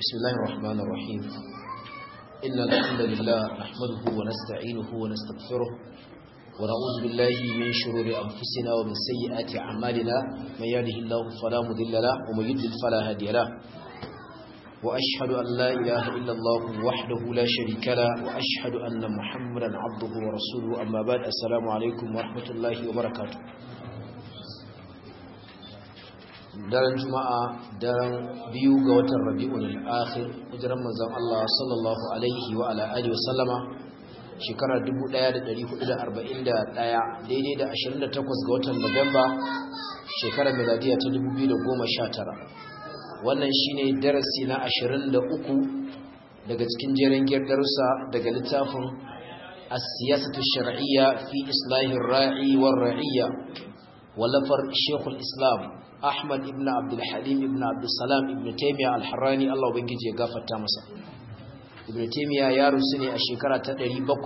بسم الله الرحمن الرحيم إن الحمد لله نحمده ونستعينه ونستغفره ونعوذ بالله من شرور أنفسنا ومن سيئات أعمالنا من يهده الله فلا مضل له ومن يضلل فلا هادي له وأشهد أن لا إله إلا الله وحده لا شريك له وأشهد أن محمدا عبده ورسوله أما بعد السلام عليكم ورحمة الله وبركاته daren juma'a daren biyu ga watan rabi'un al-akhir hijiran manzon Allah sallallahu alaihi wa ala alihi wa sallama shekarar 1441 daidai da 28 ga watan Nuwamba shekarar miladiya ta 2019 wannan shine darasi na 23 daga cikin jerin darussa daga littafin as-siyasatu shar'iyya fi islahir ra'i war ra'iyya wallafar Sheikhul Islam Ahmad ibn Abdul Halim ibn Abdul Salam ibn Taymiyyah al-Harrani Allah ubangiji ya gafarta masa Ibn Taymiyyah ya rusu ne a shekara ta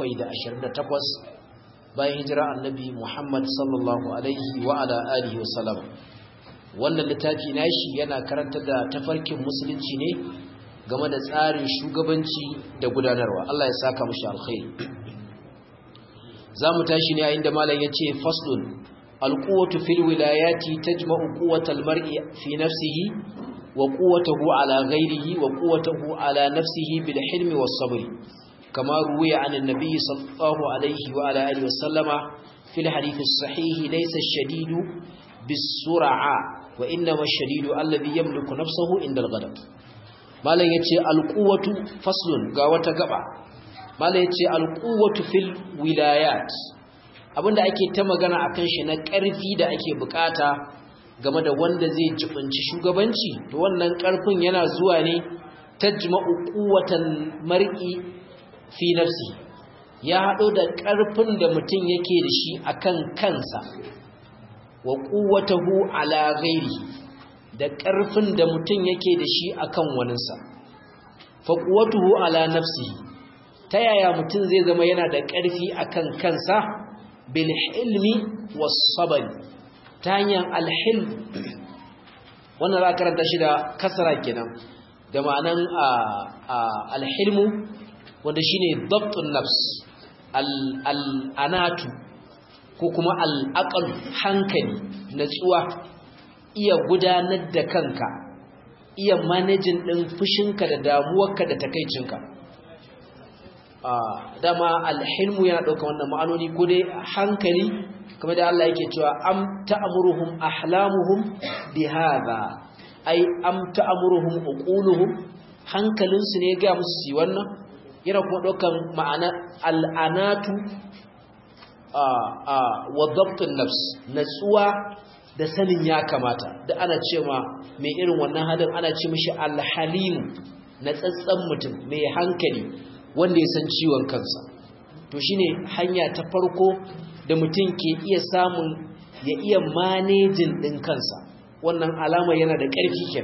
728 bayan hijira Annabi Muhammad sallallahu alaihi wa ala alihi wa sallam wannan littafi nashi yana karanta da tafarkin musulunci ne game da tsarin shugabanci da gudanarwa Allah ya saka mushi alkhairi zamu tashi ne a inda malam yace faslun القوة في الولايات تجمع قوة المرء في نفسه وقوته على غيره وقوته على نفسه بالحلم والصبر كما روي عن النبي صلى الله عليه وعلى آله وسلم في الحديث الصحيح ليس الشديد بالسرعة وإنما الشديد الذي يملك نفسه عند الغضب ما لا يتي القوة فصل قاوة قبع ما لا يتي القوة في الولايات abinda ake ta magana akan shi na ƙarfi da ake bukata game da wanda zai jibinci shugabanci to wannan ƙarfin yana zuwa ne tajma'u quwwatan mar'i fi nafsi ya hado da ƙarfin da mutum yake da shi akan kansa wa quwwatahu ala ghairi da ƙarfin da mutum yake da shi akan waninsa fa quwwatuhu ala nafsihi ta yaya mutum zai zama yana da ƙarfi akan kansa bilhilmi wasabari ta hanyar alhilm wannan za karanta shi da kasara kenan da ma'anan alhilmu wanda shine dabtun nafs al'anatu ko kuma al'aqal hankali natsuwa iya gudanar da kanka iya manajin ɗin fushinka da damuwarka da takaicinka dama alhilmu yana ɗauka wannan ma'anoni ko dai hankali kamar da Allah yake cewa am ta'muruhum ahlamuhum bihadha ai am ta'muruhum uquluhum hankalin su ne ga musu yi wannan yana kuma ɗaukan ma'ana al'anatu a a wa dabtun nafs natsuwa da sanin ya kamata da ana cewa mai irin wannan halin ana ce mishi alhalim na tsatsan mutum mai hankali wanda ya san ciwon kansa to shine hanya ta farko da mutum ke iya samun ya iya manejin ɗin kansa wannan alama yana da ƙarfi ken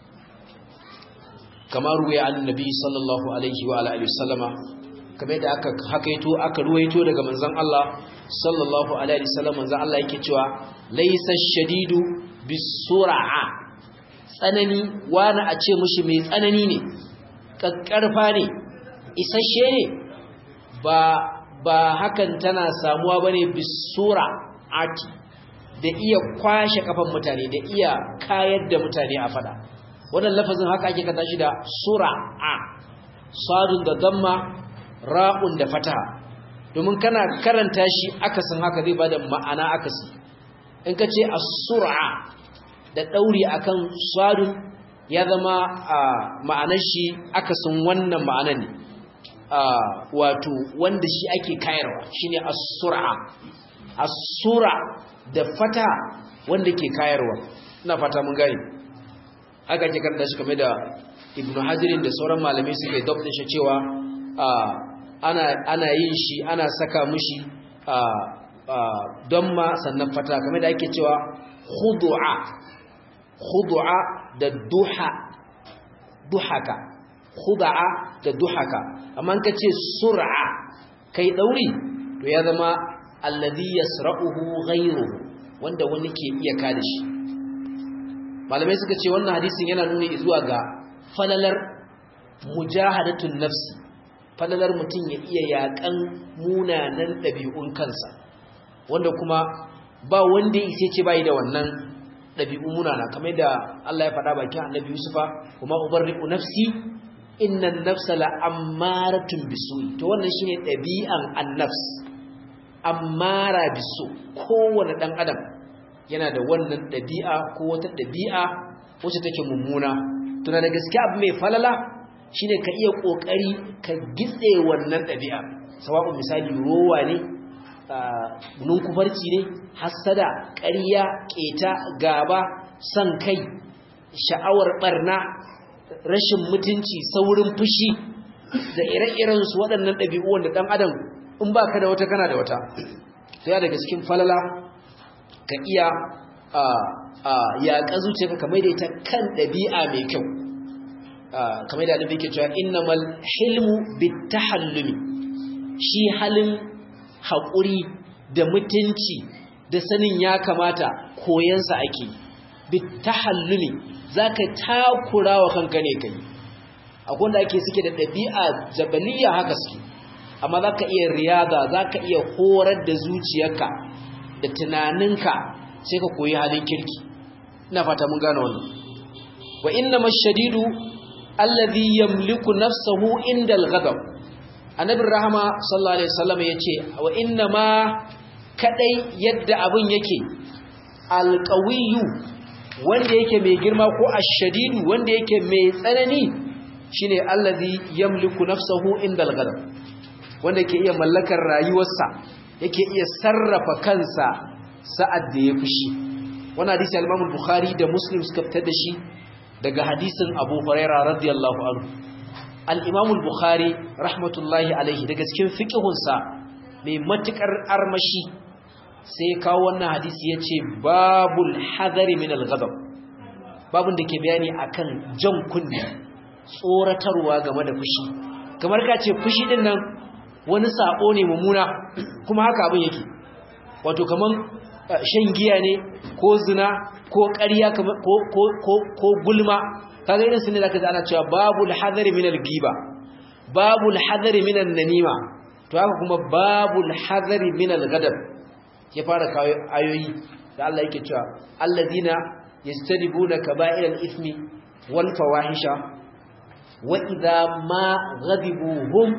kamar ruwaya annabi sallallahu alaihi wa alihi wasallama kamar da aka hakaito aka ruwaito daga manzon Allah sallallahu alaihi wasallam manzon Allah yake cewa laysa shadidu bisur'a tsanani wani a ce mushi mai tsanani ne kakkarfa ne isasshe ne ba ba hakan tana samuwa bane bisura ati da iya kwashe kafan mutane da iya kayar da mutane a fada wannan lafazin haka ake kata shi da sura'a sadun da damma ra'un da fataha domin kana karanta shi akasin haka zai bada ma'ana akasi in ka ce as-sur'a da dauri akan sadun ya zama ma'anar shi akasin wannan ma'anar ne wato wanda shi ake kayarwa shine as-sur'a as-sura da fata wanda ke kayarwa ina fata mun gani haka ke karanta shi kamar da Ibn Hajar da sauran malamai suke dabtin shi cewa ana ana yin shi ana saka mishi don ma sannan fata kamar da ake cewa khudu'a khudu'a da duha duhaka khuda'a da duhaka amma ka ce sur'a kai dauri to ya zama alladhi yasra'uhu ghayruhu wanda wani ke iya kada shi malamai suka ce wannan hadisin yana nuni zuwa ga falalar mujahadatun nafsi falalar mutum ya iya yakan munanan ɗabi'un kansa wanda kuma ba wanda ya ce bai da wannan ɗabi'u munana kamar da Allah ya faɗa bakin annabi Yusufa kuma ubarri'u nafsi innan nafsa la'ammaratun bisu'i to wannan shine ɗabi'an annafs ammara bisu kowane ɗan adam yana da wannan ɗabi'a ko wata ɗabi'a wacce take mummuna tuna da gaske abu mai falala shine ka iya ƙoƙari ka gitse wannan ɗabi'a sawa'un misali rowa ne nunkufarci ne hassada ƙarya ƙeta gaba son kai sha'awar ɓarna rashin mutunci saurin fushi da ire-iren su waɗannan ɗabi'u wanda ɗan adam in ba ka da wata kana da wata sai daga cikin falala ka iya yaƙa zuciyarka kamar da ita kan ɗabi'a mai kyau kamar da annabi ke cewa innamal hilmu bitahallumi shi halin haƙuri da mutunci da sanin ya kamata koyansa ake bitahallumi zaka takura wa kanka ne kai akwai wanda ake suke da ɗabi'a jabaliya haka suke amma zaka iya riyada zaka iya horar da zuciyarka da tunaninka sai ka koyi halin kirki ina fata mun gane wannan wa innamal shadidu alladhi yamliku nafsahu inda al-ghadab annabi rahama sallallahu alaihi wasallam yace wa inna ma kadai yadda abun yake alqawiyyu wanda yake mai girma ko ashadidu wanda yake mai tsanani shine alladhi yamliku nafsahu inda al-ghadab wanda yake iya mallakar rayuwarsa yake iya sarrafa kansa sa'ad da ya fushi wannan hadisi al-Imam al-Bukhari da Muslim suka fitar da shi daga hadisin Abu Huraira radiyallahu anhu al-Imam al-Bukhari rahmatullahi alaihi daga cikin fiqhunsa mai matukar armashi sai kawo wannan hadisi yace babul hadari min al-ghadab babun da ke bayani akan jan kunni tsoratarwa game da fushi kamar ka ce fushi din nan wani sabo ne mummuna kuma haka abin yake wato kaman shan giya ne ko zina ko ƙarya ko gulma kaga irin su ne zaka ji ana cewa babul hadari minal giba babul hadari minan namima to haka kuma babul hadari minal gadab ya fara kawo ayoyi da Allah yake cewa alladina yastadibuna kaba'iral ismi wal fawahisha wa idha ma ghadibu hum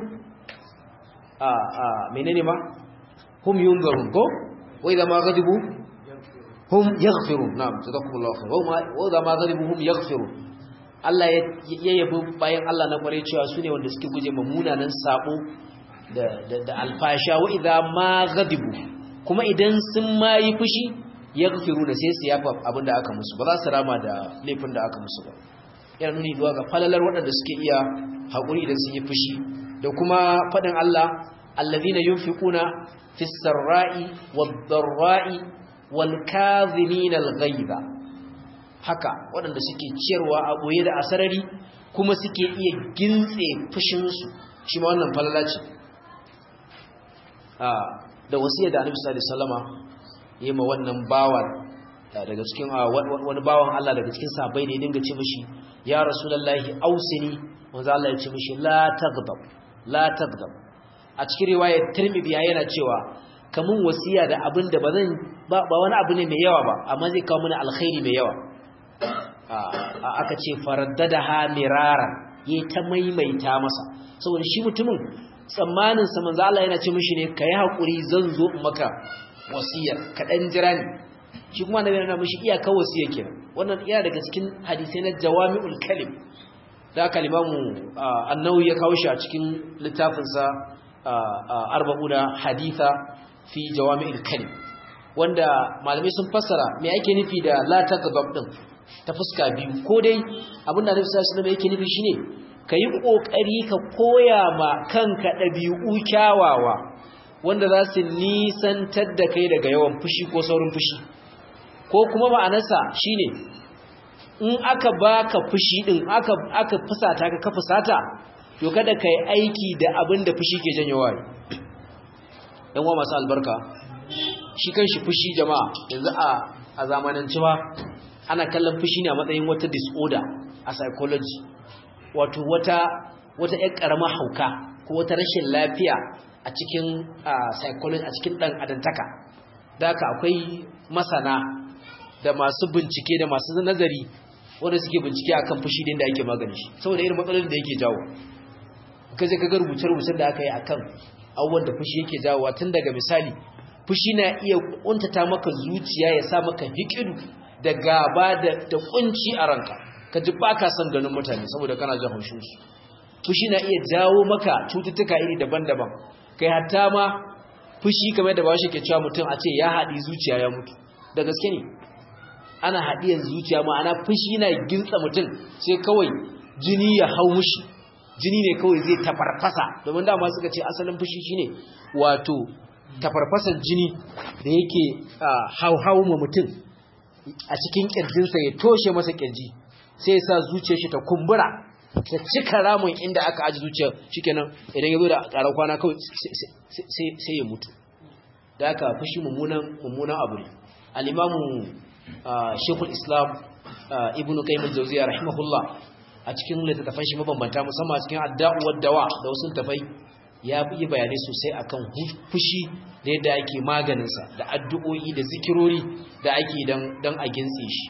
a a menene ma hum yunzarun ko wa idha ma ghadibu hum yaghfirun na'am jazakumullahu khair wa idha ma ghadibu hum yaghfirun Allah ya yabi bayan Allah na kware cewa su ne wanda suke guje ma munanan sabo da da alfasha wa idha ma ghadibu kuma idan sun ma yi fushi yaghfiru da sai su yafa abinda aka musu ba za su rama da laifin da aka musu ba yana nuni zuwa ga falalar waɗanda suke iya haƙuri idan sun yi fushi da kuma faɗin Allah allazina yunfiquna fis sarra'i wad dharra'i wal kadhimina al ghaiba haka waɗanda suke ciyarwa a boye da asarari kuma suke iya gintse fushin su shi ma wannan falala ce da wasiyar da Annabi sallallahu alaihi wasallama yayi ma wannan bawan daga cikin wani bawan Allah daga cikin sahabbai da ya dinga ce mishi ya rasulullahi ausini manzo Allah ya ce mishi la taghdab la taghdab a cikin riwayar Tirmidhi yana cewa kamun wasiya da abin da bazan ba wani abu ne mai yawa ba amma zai kawo mana alkhairi mai yawa aka ce faraddadaha mirara yayi ta maimaita masa saboda shi mutumin tsammanin sa manzo Allah yana ce mishi ne kai hakuri zan zo maka wasiyar ka dan jira ni shi kuma annabi yana mishi iyakar wasiya kenan wannan iya daga cikin hadisai na jawami'ul kalim da kalimamu annawi ya kawo shi a cikin littafin sa arba'una haditha fi jawami'ul kalim wanda malamai sun fassara me ake nufi da la taghdab din ta fuska biyu ko dai abinda annabi sallallahu alaihi wasallam yake nufi shine kayi kokari ka koya ma kanka dabi'u kyawawa wanda za su nisantar da kai daga yawan fushi ko saurin fushi ko kuma ma'anarsa shine in aka baka fushi din aka aka fusata ka ka fusata to kada kai aiki da abin da fushi ke janyo wai dan wa masu albarka shi kanshi fushi jama'a yanzu a a zamananci ba ana kallon fushi ne a matsayin wata disorder a psychology wato wata wata ƴar ƙaramar hauka ko wata rashin lafiya a cikin psychology a cikin ɗan adantaka da haka akwai masana da masu bincike da masu nazari wanda suke bincike akan fushi da ake magani shi saboda irin matsalolin da yake jawo kaje kaga rubuce-rubucen da aka yi akan abubuwan da fushi yake jawowa tun daga misali fushi na iya kuntata maka zuciya ya sa maka hikidu da gaba da da kunci a ranka ka ji baka son ganin mutane saboda kana jin haushin su fushi na iya jawo maka cututtuka iri daban-daban kai hatta ma fushi kamar da bashi ke cewa mutum a ce ya haɗi zuciya ya mutu da gaske ne ana haɗiyar zuciya ma'ana fushi na gintsa mutum sai kawai jini ya hau mushi jini ne kawai zai tafarfasa domin dama suka ce asalin fushi shine wato tafarfasan jini da yake hauhau ma mutum a cikin kirjinsa ya toshe masa kirji sai ya sa zuciyar shi ta kumbura ta cika ramin inda aka aji zuciya shikenan idan ya zo da ƙarar kwana kawai sai ya mutu da aka fushi mummunan abu ne al-imamu shekul islam ibn qayyim al-jawziyya rahimahullah a cikin littattafan shi mabambanta musamman a cikin adda'u wad-dawa da wasu tafai ya yi bayanai sosai akan fushi da yadda ake maganinsa da addu'o'i da zikirori da ake dan dan a gintse shi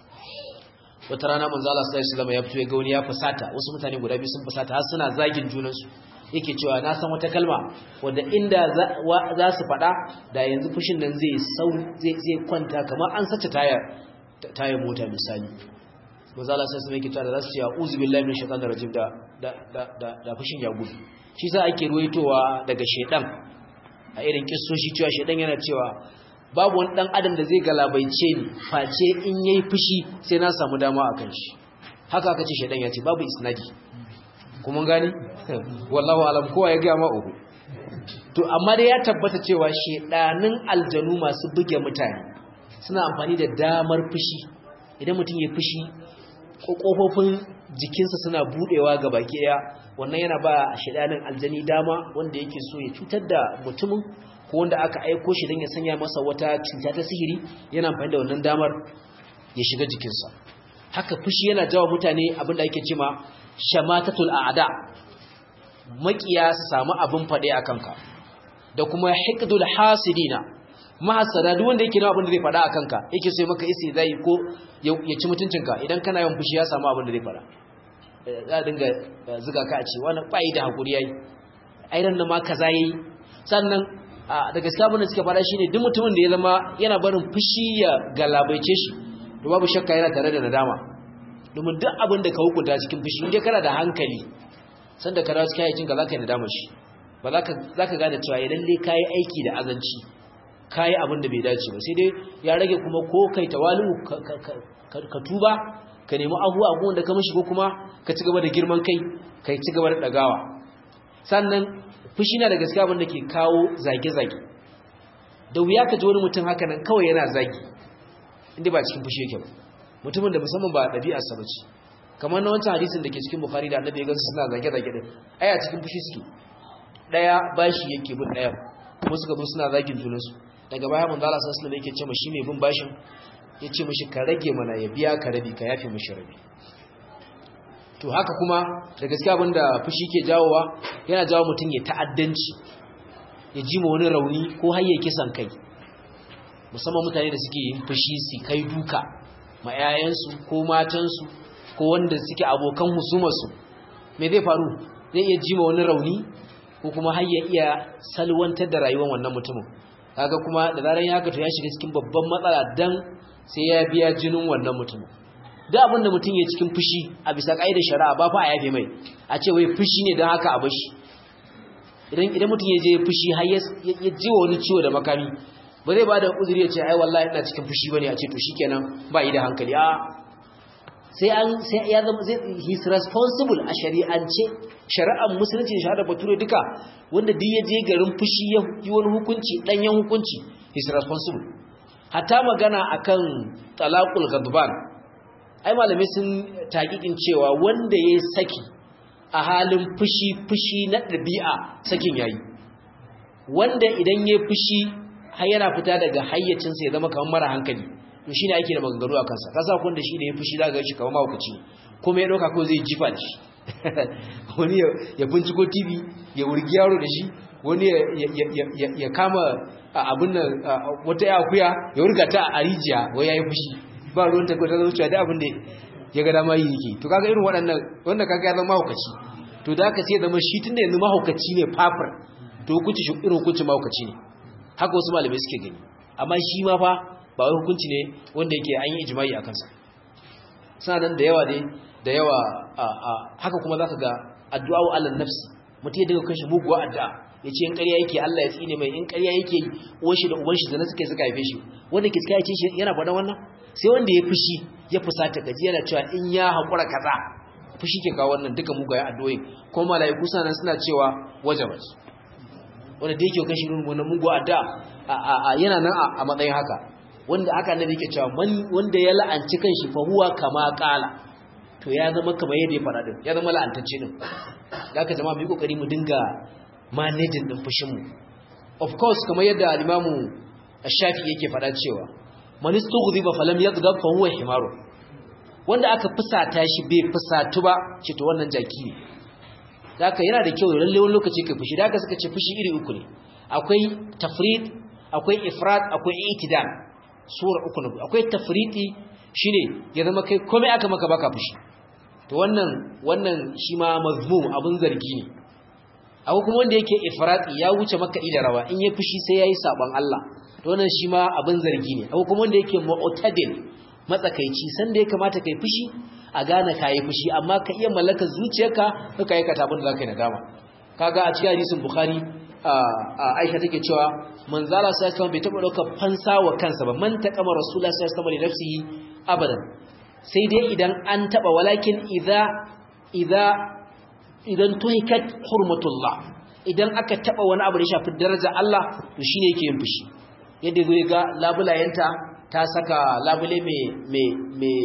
wata rana manzo Allah sallallahu alaihi wasallam ya fito ya ga wani ya fusata wasu mutane guda biyu sun fusata har suna zagin junansu yake cewa na san wata kalma wanda inda za su faɗa da yanzu fushin nan zai sau zai kwanta kamar an sace tayar tayar mota misali manzo Allah sallallahu alaihi wasallam yake cewa za su ce a'udhu billahi minash shaitanir rajim da da da da fushin ya gudu shi sa ake ruwaitowa daga shedan a irin kissoshi cewa shedan yana cewa babu wani dan adam da zai galabaice ni face in yayi fushi sai na samu dama akan shi haka aka ce shedan ya ce babu isnadi kuma gani wallahu alam kowa ya ga ma uku to amma dai ya tabbata cewa shedanin aljanu masu buge mutane suna amfani da damar fushi idan mutum ya fushi kofofin jikinsa suna budewa ga baki daya wannan yana ba shedanin aljani dama wanda yake so ya cutar da mutumin ko wanda aka aiko shi don ya sanya masa wata cuta ta sihiri yana amfani da wannan damar ya shiga jikinsa haka fushi yana jawo mutane abin da ake cema shamatatul a'da makiya su samu abin fade a kanka da kuma hiqdul hasidina mahasada duk wanda yake nawa abin da zai fada a kanka yake so maka isi zai ko ya ci mutuncinka idan kana yawan fushi ya samu abin da zai fada za a dinga zuga ka a ce wani bai da hakuri yayi airan da ma kaza yayi sannan da gaskiya abin da suke fada shine duk mutumin da ya zama yana barin fushi ya galabaice shi to babu shakka yana tare da nadama domin duk abin da ka hukunta cikin fushi inda kana da hankali sanda ka dawo cikin aikin ka zaka yi nadama shi ba za ka gane cewa idan dai kayi aiki da azanci kayi abin da bai dace ba sai dai ya rage kuma ko kai tawali'u ka tuba ka nemi abuwa abuwan da ka mishi ko kuma ka ci gaba da girman kai ka ci gaba da dagawa sannan fushi na da gaskiya abin da ke kawo zage-zage da wuya ka ji wani mutum haka nan kawai yana zagi inda ba cikin fushi yake ba mutumin da musamman ba ɗabi'arsa ba ce kamar na wancan hadisin da ke cikin bukhari da annabi ya gansu suna zage-zage din ai a cikin fushi suke ɗaya bashi yake bin ɗaya kuma suka zo suna zagin junansu daga baya manzo Allah sallallahu alaihi yake ce mashi mai bin bashin ya ce mashi ka rage mana ya biya ka rabi ka yafe mashi rabi to haka kuma da gaskiya abinda fushi ke jawowa yana jawo mutum ya ta'addanci ya ji ma wani rauni ko har ya kisan kai musamman mutane da suke yin fushi su kai duka ma 'ya'yansu ko matansu ko wanda suke abokan husumarsu me zai faru zai iya ji ma wani rauni ko kuma har ya iya salwantar da rayuwar wannan mutumin kaga kuma da zaran ya gato ya shiga cikin babban matsala dan sai ya biya jinin wannan mutumin da abin da mutum ya cikin fushi a bisa da shari'a ba fa a yafe mai a ce wai fushi ne don haka a bashi idan idan mutum ya je fushi har ya ji wani ciwo da makami ba zai ba da uzuri ya ce ai wallahi ina cikin fushi bane a ce to shikenan ba yi da hankali a sai an sai ya zama zai he's responsible a shari'ance shari'ar musulunci da shari'ar bature duka wanda duk ya je garin fushi ya yi wani hukunci danyen hukunci he's responsible hatta magana akan talaqul ghadban ai malamai sun taƙiƙin cewa wanda ya saki a halin fushi fushi na ɗabi'a sakin yayi wanda idan ya fushi har yana fita daga hayyacinsa ya zama kamar mara hankali to shine ake da maganganu a kansa kasa kun da shi da ya fushi daga shi kamar mahaukaci kuma ya ɗauka ko zai jifa da shi wani ya binciko tv ya wurgi yaro da shi wani ya kama abin nan wata ya akuya ya wurga ta a rijiya wai ya yi fushi ba ruwan ta kwata zuciya da abin da ya ga dama yi yake to kaga irin waɗannan wanda kaga ya zama mahaukaci to da aka sai zama shi tun da yanzu mahaukaci ne fafar to hukunci shi irin hukuncin mahaukaci ne haka wasu malamai suke gani amma shi ma fa ba wai hukunci ne wanda yake an yi ijimai a kansa suna nan da yawa dai da yawa haka kuma zaka ga addu'a wa Allah nafsi mutum ya daga kanshi muguwa addu'a ya ce in ƙarya yake Allah ya tsine mai in ƙarya yake uwan shi da uban shi zana suka suka haife shi wanda ke suka yace shi yana faɗa wannan sai wanda ya fushi ya fusata gaji yana cewa in ya haƙura kaza fushi ke kawo wannan duka mugayen addu'o'i kuma mala'iku suna nan suna cewa wajabat wanda da yake kashi irin wannan muguwa addu'a yana nan a matsayin haka wanda aka annabi yake cewa wanda ya la'anci kanshi fa huwa kama qala to ya zama kamar yadda ya fara din ya zama la'antacce din zaka jama'a mu yi kokari mu dinga managing din fushin mu of course kamar yadda al-imamu ash-shafi yake fada cewa man istughdiba falam yaghdab fa huwa himaru wanda aka fusata shi bai fusatu ba ce to wannan jaki ne zaka yana da kyau lalle wani lokaci kai fushi zaka suka ce fushi iri uku ne akwai tafrid akwai ifrat akwai itidal sura uku ne akwai tafriti shine ya zama kai komai aka maka baka fushi to wannan wannan shi ma mazmum abun zargi ne abu kuma wanda yake ifrati ya wuce maka ida rawa in ya fushi sai yayi saban Allah to wannan shi ma abun zargi ne abu kuma wanda yake mu'tadil matsakaici sanda ya kamata kai fushi a gane kai fushi amma ka iya mallakar zuciyarka ka kai ka tabun da zaka yi nadama kaga a cikin hadisin bukhari Aisha take cewa manzala sai kuma bai taba daukar fansa wa kansa ba man taqama rasulullahi sallallahu alaihi wasallam li nafsihi abadan sai dai idan an taba walakin idza idza idan tuhikat hurmatullah idan aka taba wani abu da shafi daraja Allah to shine yake yin fushi yadda zai ga labulayenta ta saka labule mai mai mai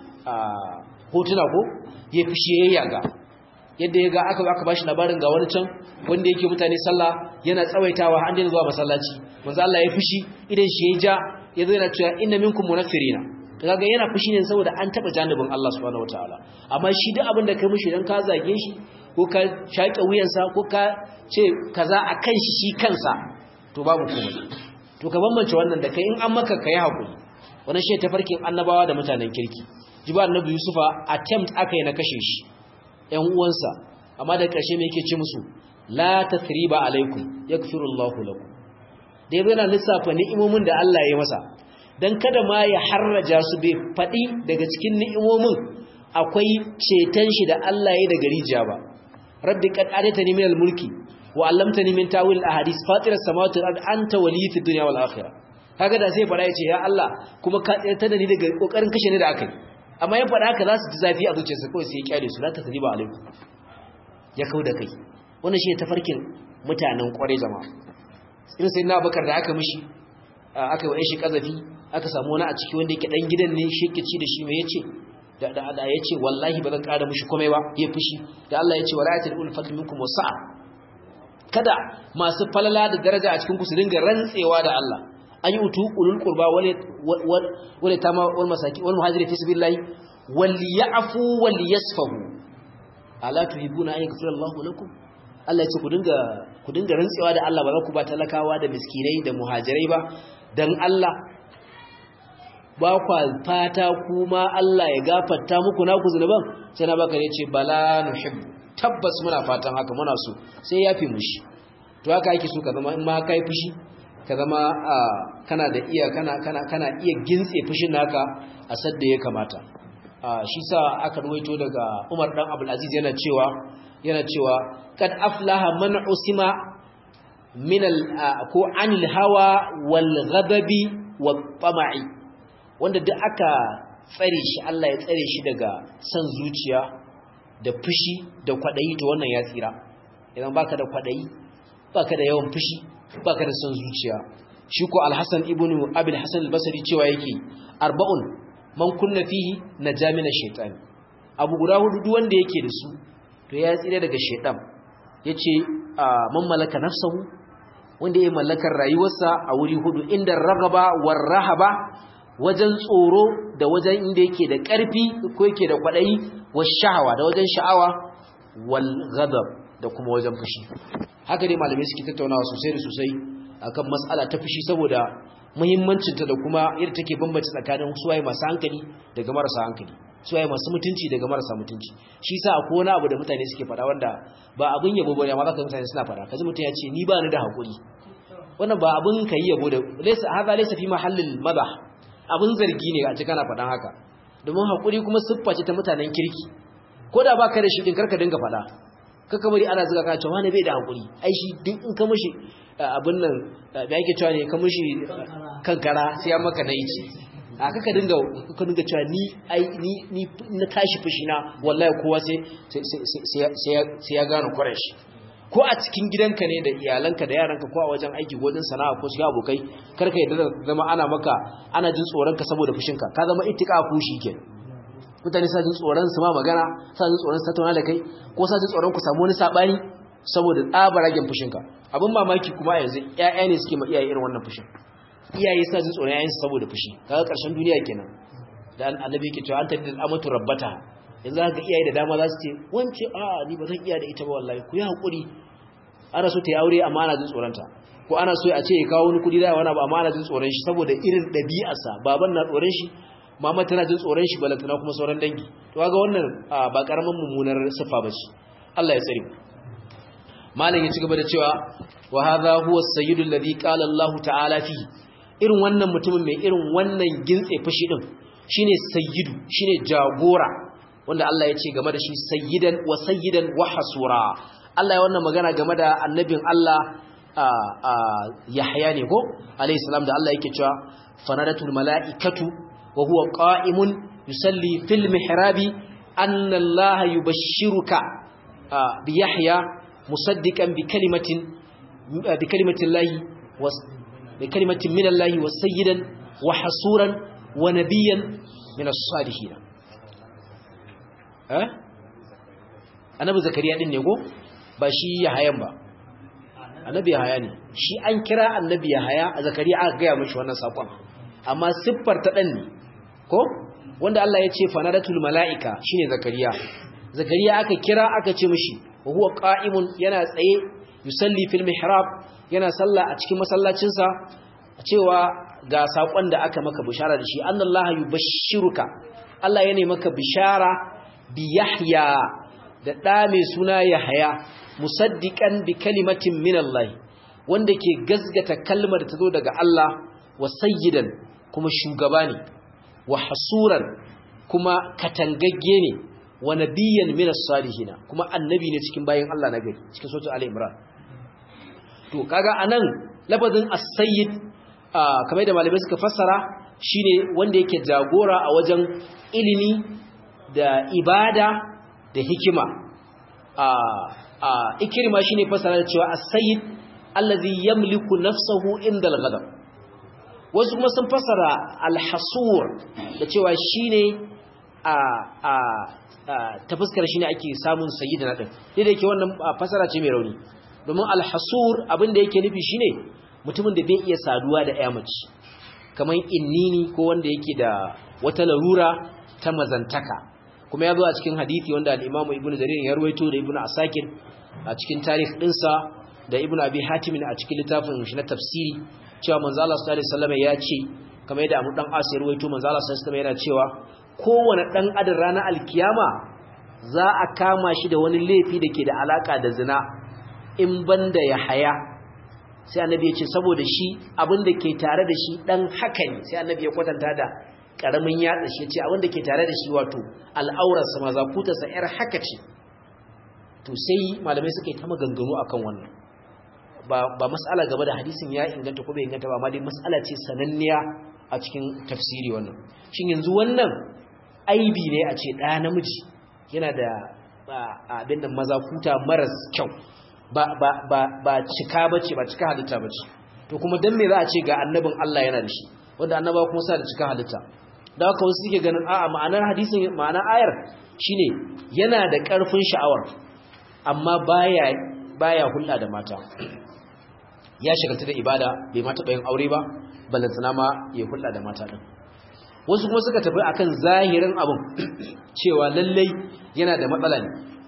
hotuna ko ya fushi ya yaga yadda ya ga aka aka bashi labarin ga wani can wanda yake mutane sallah yana tsawaitawa an daina zuwa masallaci manzo Allah ya fushi idan shi ya ja ya zo yana cewa inna minkum munaffirina kaga yana fushi ne saboda an taba janibin Allah subhanahu wataala amma shi duk abin da kai mushi dan ka zage shi ko ka shaƙe wuyansa ko ka ce kaza akan shi shi kansa to babu komai to ka bambance wannan da kai in an maka kai hakuri wannan shi tafarkin annabawa da mutanen kirki jiba annabi yusufa attempt aka yi na kashe shi ƴan uwansa amma da ƙarshe me yake ce musu la tathriba alaikum yaghfirullahu lakum da yazo yana lissafa ni'imomin da Allah ya yi masa dan kada ma ya harraja su bai fadi daga cikin ni'imomin akwai ceton shi da Allah ya daga rijiya ba rabbi qad ataytani minal mulki wa 'allamtani min ta'wil ahadith fatir as-samawati wal ardi anta waliyyi fid dunya wal akhirah kaga da sai fara yace ya Allah kuma ka tsayar da ni daga kokarin kashe ni da akai amma ya fada haka za su ji zafi a zuciyarsa kawai sai ya kyale su la tasriba alaikum ya kauda kai wannan shi ne tafarkin mutanen kware jama'a irin sai na bakar da aka mishi aka yi shi kazafi aka samu wani a ciki wanda yake dan gidan ne shi yake ci da shi mai yace da da da yace wallahi ba zan ƙara mishi komai ba ya fushi da Allah yace wala'atul ul fadl minkum wasa'a kada masu falala da daraja a cikin ku su dinga rantsewa da Allah an yi utu ulul qurba wal wal tama wal masaki wal muhajiri fi sabilillah wal ya'fu wal yasfahu ala tuhibuna an yaghfira Allahu lakum Allah ya ce ku dinga ku dinga rantsewa da Allah ba za ku ba talakawa da miskinai da muhajirai ba dan Allah ba kwa fata kuma Allah ya gafarta muku naku zunuban sai na baka yace bala nuhibbu tabbas muna fatan haka muna so sai yafi mushi to haka yake so ka zama in ma kai fushi ka zama kana da iya kana kana kana iya gintse fushin naka a sadda ya kamata shi sa aka ruwaito daga Umar dan Abdul Aziz yana cewa yana cewa kad aflaha man usima min al ko anil hawa wal ghadabi wat tama'i wanda duk aka tsare shi Allah ya tsare shi daga san zuciya da fushi da kwadayi to wannan ya tsira idan baka da kwadayi baka da yawan fushi baka da san zuciya shi ko al-Hasan ibn Abi al-Hasan al-Basri cewa yake arba'un man kunna fihi najamina shaytan abu guda hudu duk wanda yake da su to ya tsire daga shaytan yace man malaka nafsahu wanda ya mallakar rayuwarsa a wuri hudu inda ragaba war rahaba wajen tsoro da wajen inda yake da ƙarfi ko yake da kwaɗayi wa sha'awa da wajen sha'awa wal ghadab da kuma wajen fushi haka dai malamai suke tattaunawa sosai da sosai akan mas'ala ta fushi saboda muhimmancinta da kuma yadda take bambance tsakanin suwaye masu hankali daga marasa hankali suwaye masu mutunci daga marasa mutunci shi sa akwai wani abu da mutane suke faɗa wanda ba abin yabo bane amma zaka mutane suna faɗa kaji mutum ya ce ni ba ni da hakuri wannan ba abin kai yabo da laysa hadha laysa fi mahallil madah abin zargi ne a cikin kana faɗan haka domin hakuri kuma siffa ce ta mutanen kirki ko da baka da shi din karka dinga faɗa kaka bari ana zuga kana cewa wani bai da hakuri ai shi duk in ka mishi abin nan da yake cewa ne ka mishi kankara sai ya maka nayi ce a kaka dinga ka dinga cewa ni ai ni ni na tashi fushi na wallahi kowa sai sai ya gane shi. ko a cikin gidanka ne da iyalanka da yaranka ko a wajen aiki ko wajen sana'a ko shiga abokai karka yadda zama ana maka ana jin tsoron ka saboda fushinka ka zama ittika kushi kenan mutane sa jin tsoron su ma magana sa jin tsoron su tattauna da kai ko sa jin tsoron ku samu wani sabani saboda tsabar ragen fushinka abin mamaki kuma yanzu ƴaƴa ne suke ma iyaye irin wannan fushin iyaye sa jin tsoron ƴaƴansu saboda fushi kaga ƙarshen duniya kenan da annabi yake cewa an tadda amatu rabbata yanzu haka iyaye da dama za su ce wance a ni ba zan iya da ita ba wallahi ku yi hakuri ana so ta yi aure amma ana jin tsoronta ko ana so a ce ya kawo wani kudi da wani abu amma ana jin tsoron shi saboda irin ɗabi'arsa baban na tsoron shi mama tana jin tsoron shi balantana kuma sauran dangi to kaga wannan ba karaman mummunar sifa bace Allah ya tsare malam ya ci gaba da cewa wa hadha huwa as-sayyidu alladhi qala Allah ta'ala fi irin wannan mutumin mai irin wannan gintse fushi din shine sayyidu shine jagora wanda Allah ya ce game da shi sayyidan wa sayyidan wa hasura Allah ya wannan magana game da annabin Allah Yahya ne ko alayhi salam da Allah yake cewa fanadatul mala'ikatu wa huwa qa'imun yusalli fil mihrabi anna Allah yubashshiruka bi Yahya musaddiqan bi kalimatin bi kalimatin Allah wa bi kalimatin min Allah wa sayyidan wa hasuran wa nabiyyan min as-salihin eh annabi zakariya din ne ko ba shi yahayan ba annabi yahaya ne shi an kira annabi yahaya a zakariya aka gaya mishi wannan sakon amma siffar ta dan ne ko wanda Allah ya ce fanadatul malaika shine zakariya zakariya aka kira aka ce mishi wa huwa qa'imun yana tsaye yusalli fil mihrab yana sallah a cikin masallacin sa cewa ga sakon da aka maka bishara da shi annallaha yubashshiruka Allah yana maka bishara bi yahya da ɗa mai suna Yahaya musaddiqan bi kalimatin min Allah wanda ke gazgata kalmar ta zo daga Allah wa sayyidan kuma shugaba ne wa hasuran kuma katangagge ne wa nabiyyan min as-salihin kuma annabi ne cikin bayin Allah na gari cikin suratul Ali Imran to kaga anan lafazin as-sayyid kamar da malamai suka fassara shine wanda yake jagora a wajen ilimi da ibada da hikima a ikirma shine fasara cewa as-sayyid allazi yamliku nafsahu inda al-ghadab wasu kuma sun fasara al-hasur da cewa shine a a ta fuskar shine ake samun sayyidina din dai da yake wannan fasara ce mai rauni domin al-hasur abin da yake nufi shine mutumin da bai iya saduwa da ƴa mace kamar innini ko wanda yake da wata larura ta mazantaka kuma ya zo a cikin hadithi wanda al-Imam Ibn Jarir ya ruwaito da Ibn Asakir a cikin tarikh dinsa da Ibn Abi Hatim a cikin littafin shi na tafsiri cewa manzo Allah sallallahu alaihi wasallam ya ce kamar yadda Abu Dan As ya ruwaito manzo Allah sallallahu alaihi wasallam yana cewa kowane dan adam ranar alkiyama za a kama shi da wani laifi da ke da alaka da zina in banda ya haya sai annabi ya ce saboda shi abin da ke tare da shi dan haka ne sai annabi ya kwatanta da karamin yatsa shi ce abin da ke tare da shi wato al'aurarsa ma zakutarsa yar haka ce to sai malamai suka yi ta maganganu akan wannan ba ba mas'ala gaba da hadisin ya inganta ko bai inganta ba amma dai mas'ala ce sananniya a cikin tafsiri wannan shin yanzu wannan aibi ne a ce ɗaya namiji yana da abin da mazakuta maras kyau ba ba ba ba cika bace ba cika halitta bace to kuma dan me za a ce ga annabin Allah yana da shi wanda annaba kuma sa da cika halitta da haka wasu suke ganin a'a ma'anar hadisin ma'anar ayar shine yana da ƙarfin sha'awar amma baya baya hulɗa da mata ya shagalta da ibada bai mata bayan aure ba balantana ma ya hulɗa da mata din wasu kuma suka tafi akan zahirin abin cewa lallai yana da matsala ne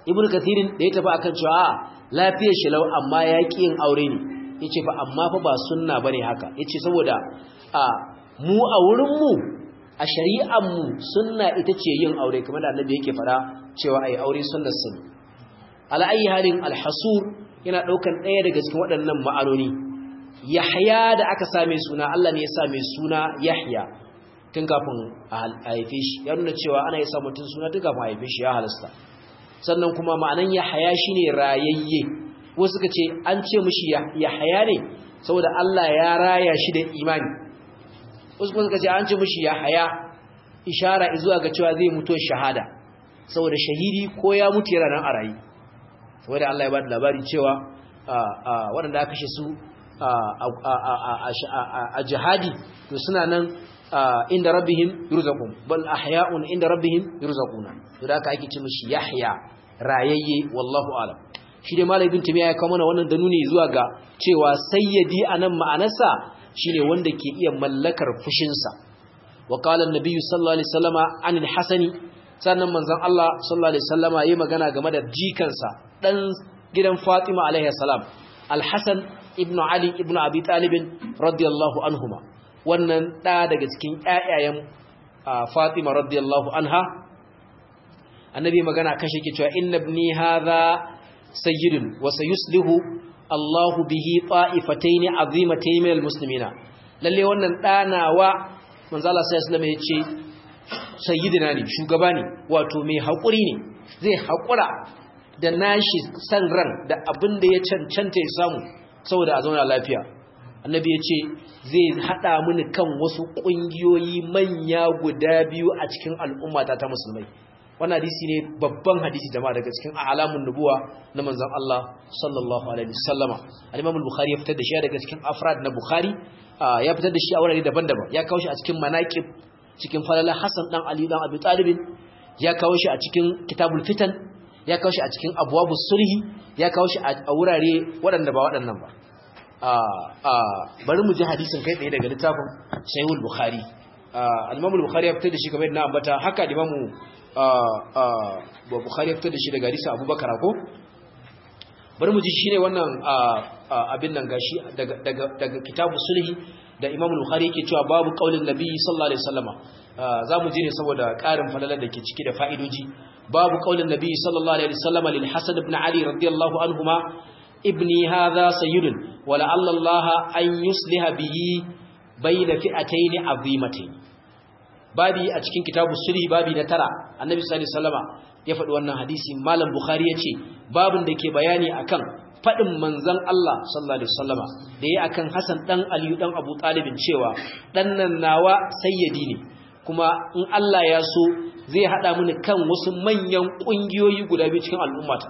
ibnu kathirin da ya tafi akan cewa lafiyar shi lau amma ya ki yin aure ne yace fa amma fa ba sunna bane haka yace saboda a mu a wurin mu a shari'ar mu sunna ita ce yin aure kamar da annabi yake fara cewa ai aure sunnar sun ala ayi halin alhasur yana daukan daya daga cikin waɗannan ma'anoni yahya da aka same suna Allah ne ya same suna yahya tun kafin a haife shi ya nuna cewa ana yi sa mutum suna tun kafin a haife shi ya halasta sannan kuma ma'anan yahya shine rayayye wasu suka ce an ce mishi yahya ne saboda Allah ya raya shi da imani wasu kuma suka ce an ce mishi yahya ishara zuwa ga cewa zai mutu shahada saboda shahidi ko ya mutu yana nan a rayi saboda Allah ya ba da labari cewa waɗanda aka kashe su a jihadi to suna nan inda rabbihim yurzaqun bal ahya'un inda rabbihim yurzaquna to da aka ake ce mishi yahya rayayye wallahu alam shi dai malai bin tumiya ya kawo mana wannan da nuni zuwa ga cewa sayyidi anan ma'anarsa shine wanda ke iya mallakar fushinsa wa qala an-nabiy sallallahu alaihi wasallama anil hasani sannan manzon Allah sallallahu alaihi wasallama yayi magana game da jikansa dan gidan Fatima alaihi salam al-Hasan ibn Ali ibn Abi Talib radiyallahu anhuma wannan da daga cikin ƴaƴayen Fatima radiyallahu anha annabi magana kashe ke cewa inna ibni hadha sayyidun wa sayuslihu Allah bihi ta'ifatayn azimatayn min almuslimina lalle wannan danawa manzo Allah sallallahu alaihi wasallam yace sayyidina ne shugaba ne wato mai hakuri ne zai hakura da nashi san ran da abin da ya cancanta ya samu saboda a zauna lafiya annabi ya ce zai haɗa mini kan wasu ƙungiyoyi manya guda biyu a cikin al'ummata ta musulmai wannan hadisi ne babban hadisi jama'a daga cikin alamun nubuwa na manzon Allah sallallahu alaihi wasallama al-Imam al-Bukhari ya fitar da shi daga cikin afrad na Bukhari ya fitar da shi a wurare daban-daban ya kawo shi a cikin manaqib cikin falala Hassan dan Ali dan Abi Talib ya kawo shi a cikin kitabul fitan ya kawo shi a cikin abwabus sulhi ya kawo shi a wurare waɗanda ba waɗannan ba bari mu ji hadisin kai tsaye daga littafin Sahihul Bukhari al-Imam al-Bukhari ya fitar da shi kamar yadda na ambata haka al-Imam Bukhari ya fitar da shi daga hadisi Abubakar ko bari mu ji shine wannan abin nan gashi daga daga daga kitabu sulhi da Imam Bukhari yake cewa babu qaulin Nabi sallallahu alaihi wasallama zamu ji ne saboda ƙarin falalar da ke ciki da fa'idoji babu qaulin Nabi sallallahu alaihi wasallama lil Hasan ibn Ali radiyallahu anhuma ibni hadha sayyidun wa la'alla Allah an yusliha bihi bayna fi'atayn azimatayn babi a cikin kitabu sulhi babi na tara annabi sallallahu alaihi wasallama ya faɗi wannan hadisi malam bukhari yace babin da ke bayani akan faɗin manzon Allah sallallahu alaihi wasallama da yayi akan Hassan dan Ali dan Abu Talib cewa dan nan nawa sayyidi ne kuma in Allah ya so zai hada mini kan wasu manyan kungiyoyi guda biyu cikin al'ummata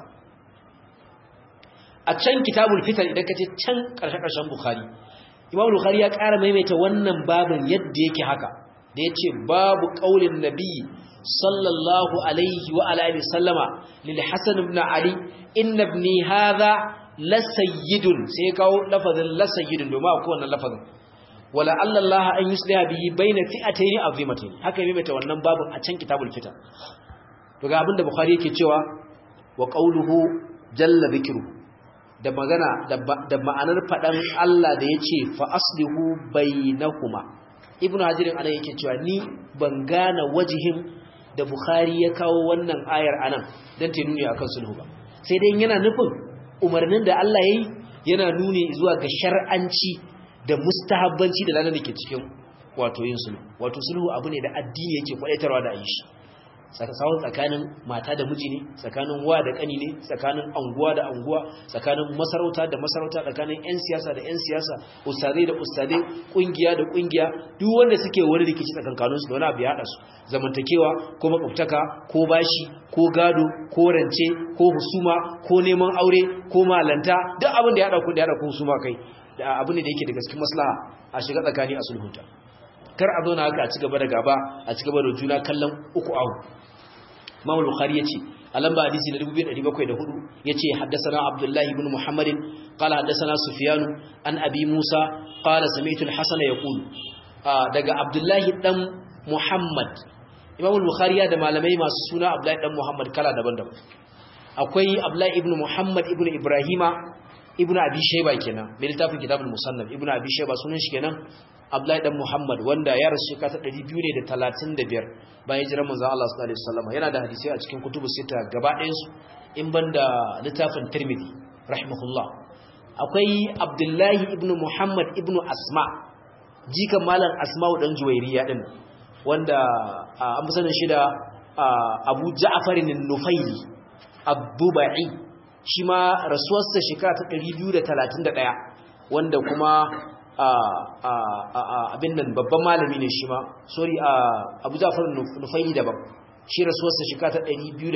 a can kitabul fitan idan kace can karshe karshen bukhari imam bukhari ya ƙara maimaita wannan babin yadda yake haka da yace babu qaulin nabi sallallahu alaihi wa alihi sallama lil hasan ibn ali inna ibni hadha la sayyidun sai kawo lafazin la sayyidun domin akwai wannan lafazin wala Allah an yusliha bihi baina fi'atayn azimatayn haka yayi mata wannan babin a can kitabul fitan to ga abinda bukhari yake cewa wa qawluhu jalla dhikru da magana da ma'anar fadan Allah da yace fa aslihu bainakuma ibnu hajirin ana yake cewa ni ban gane wajihin da bukhari ya kawo wannan ayar anan dan ta nuni akan sulhu ba sai dai yana nufin umarnin da Allah yayi yana nuni zuwa ga shar'anci da mustahabbanci da lanar da ke cikin wato yin sulhu wato sulhu abu ne da addini yake kwadaitarwa da yi shi tsakanin tsakanin mata da miji ne tsakanin wa da kani ne tsakanin anguwa da anguwa tsakanin masarauta da masarauta tsakanin yan siyasa da yan siyasa ustadai da ustadai kungiya da kungiya duk wanda suke wani rikici tsakankanin su da wani abu ya hada su zamantakewa ko makwabtaka ko bashi ko gado ko rance ko husuma ko neman aure ko malanta duk abin da ya hada ku da ya hada ku husuma kai da abu ne da yake da gaske maslaha a shiga tsakani a sulhunta kar a zauna haka a ci gaba da gaba a ci gaba da juna kallon uku ahu Imam Bukhari yace a lamba hadisi na 2704 yace haddathana Abdullah ibn Muhammad qala haddathana Sufyan an Abi Musa qala sami'tu al-Hasan yaqul daga Abdullah dan Muhammad Imam Bukhari ya da malamai masu suna Abdullah dan Muhammad kala daban-daban akwai Abdullahi ibn Muhammad ibn Ibrahima ibn Abi Shayba kenan mai littafin kitabul musannaf ibn Abi Shayba sunan shi kenan Abdullahi dan Muhammad wanda ya rasu shekara 235 bayan hijirar manzon Allah sallallahu alaihi wasallam yana da hadisi a cikin kutubu sita gaba ɗayan su in banda littafin Tirmidhi rahimahullah akwai Abdullahi ibn Muhammad ibn Asma jikan malam Asma'u dan Juwairiya din wanda an fi sanin shi da Abu Ja'far an-Nufaili Abdubai shi ma rasuwarsa shekara ta 231 wanda kuma abin nan babban malami ne shi ma sorry Abu Ja'far an-Nufaili daban shi rasuwarsa shekara ta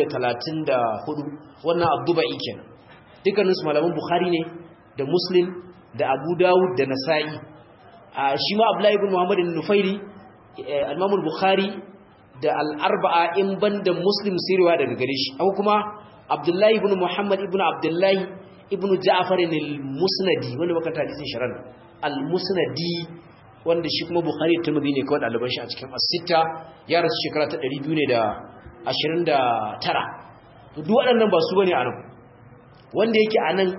234 wannan Abdubai kenan dukkaninsu malaman Bukhari ne da Muslim da Abu Dawud da Nasa'i shi ma Abdullahi ibn Muhammad an-Nufaili Imam al-Bukhari da al-Arba'a in banda Muslim sirwa daga gare shi akwai kuma Abdullahi ibn Muhammad ibn Abdullahi ibn Ja'far al-Musnadi wanda muka ta hadisin sharan al-Musnadi wanda shi kuma Bukhari da Tirmidhi ne kawai daliban shi a cikin as-sitta ya rasu shekara ta 229 to duk waɗannan ba su bane a nan wanda yake a nan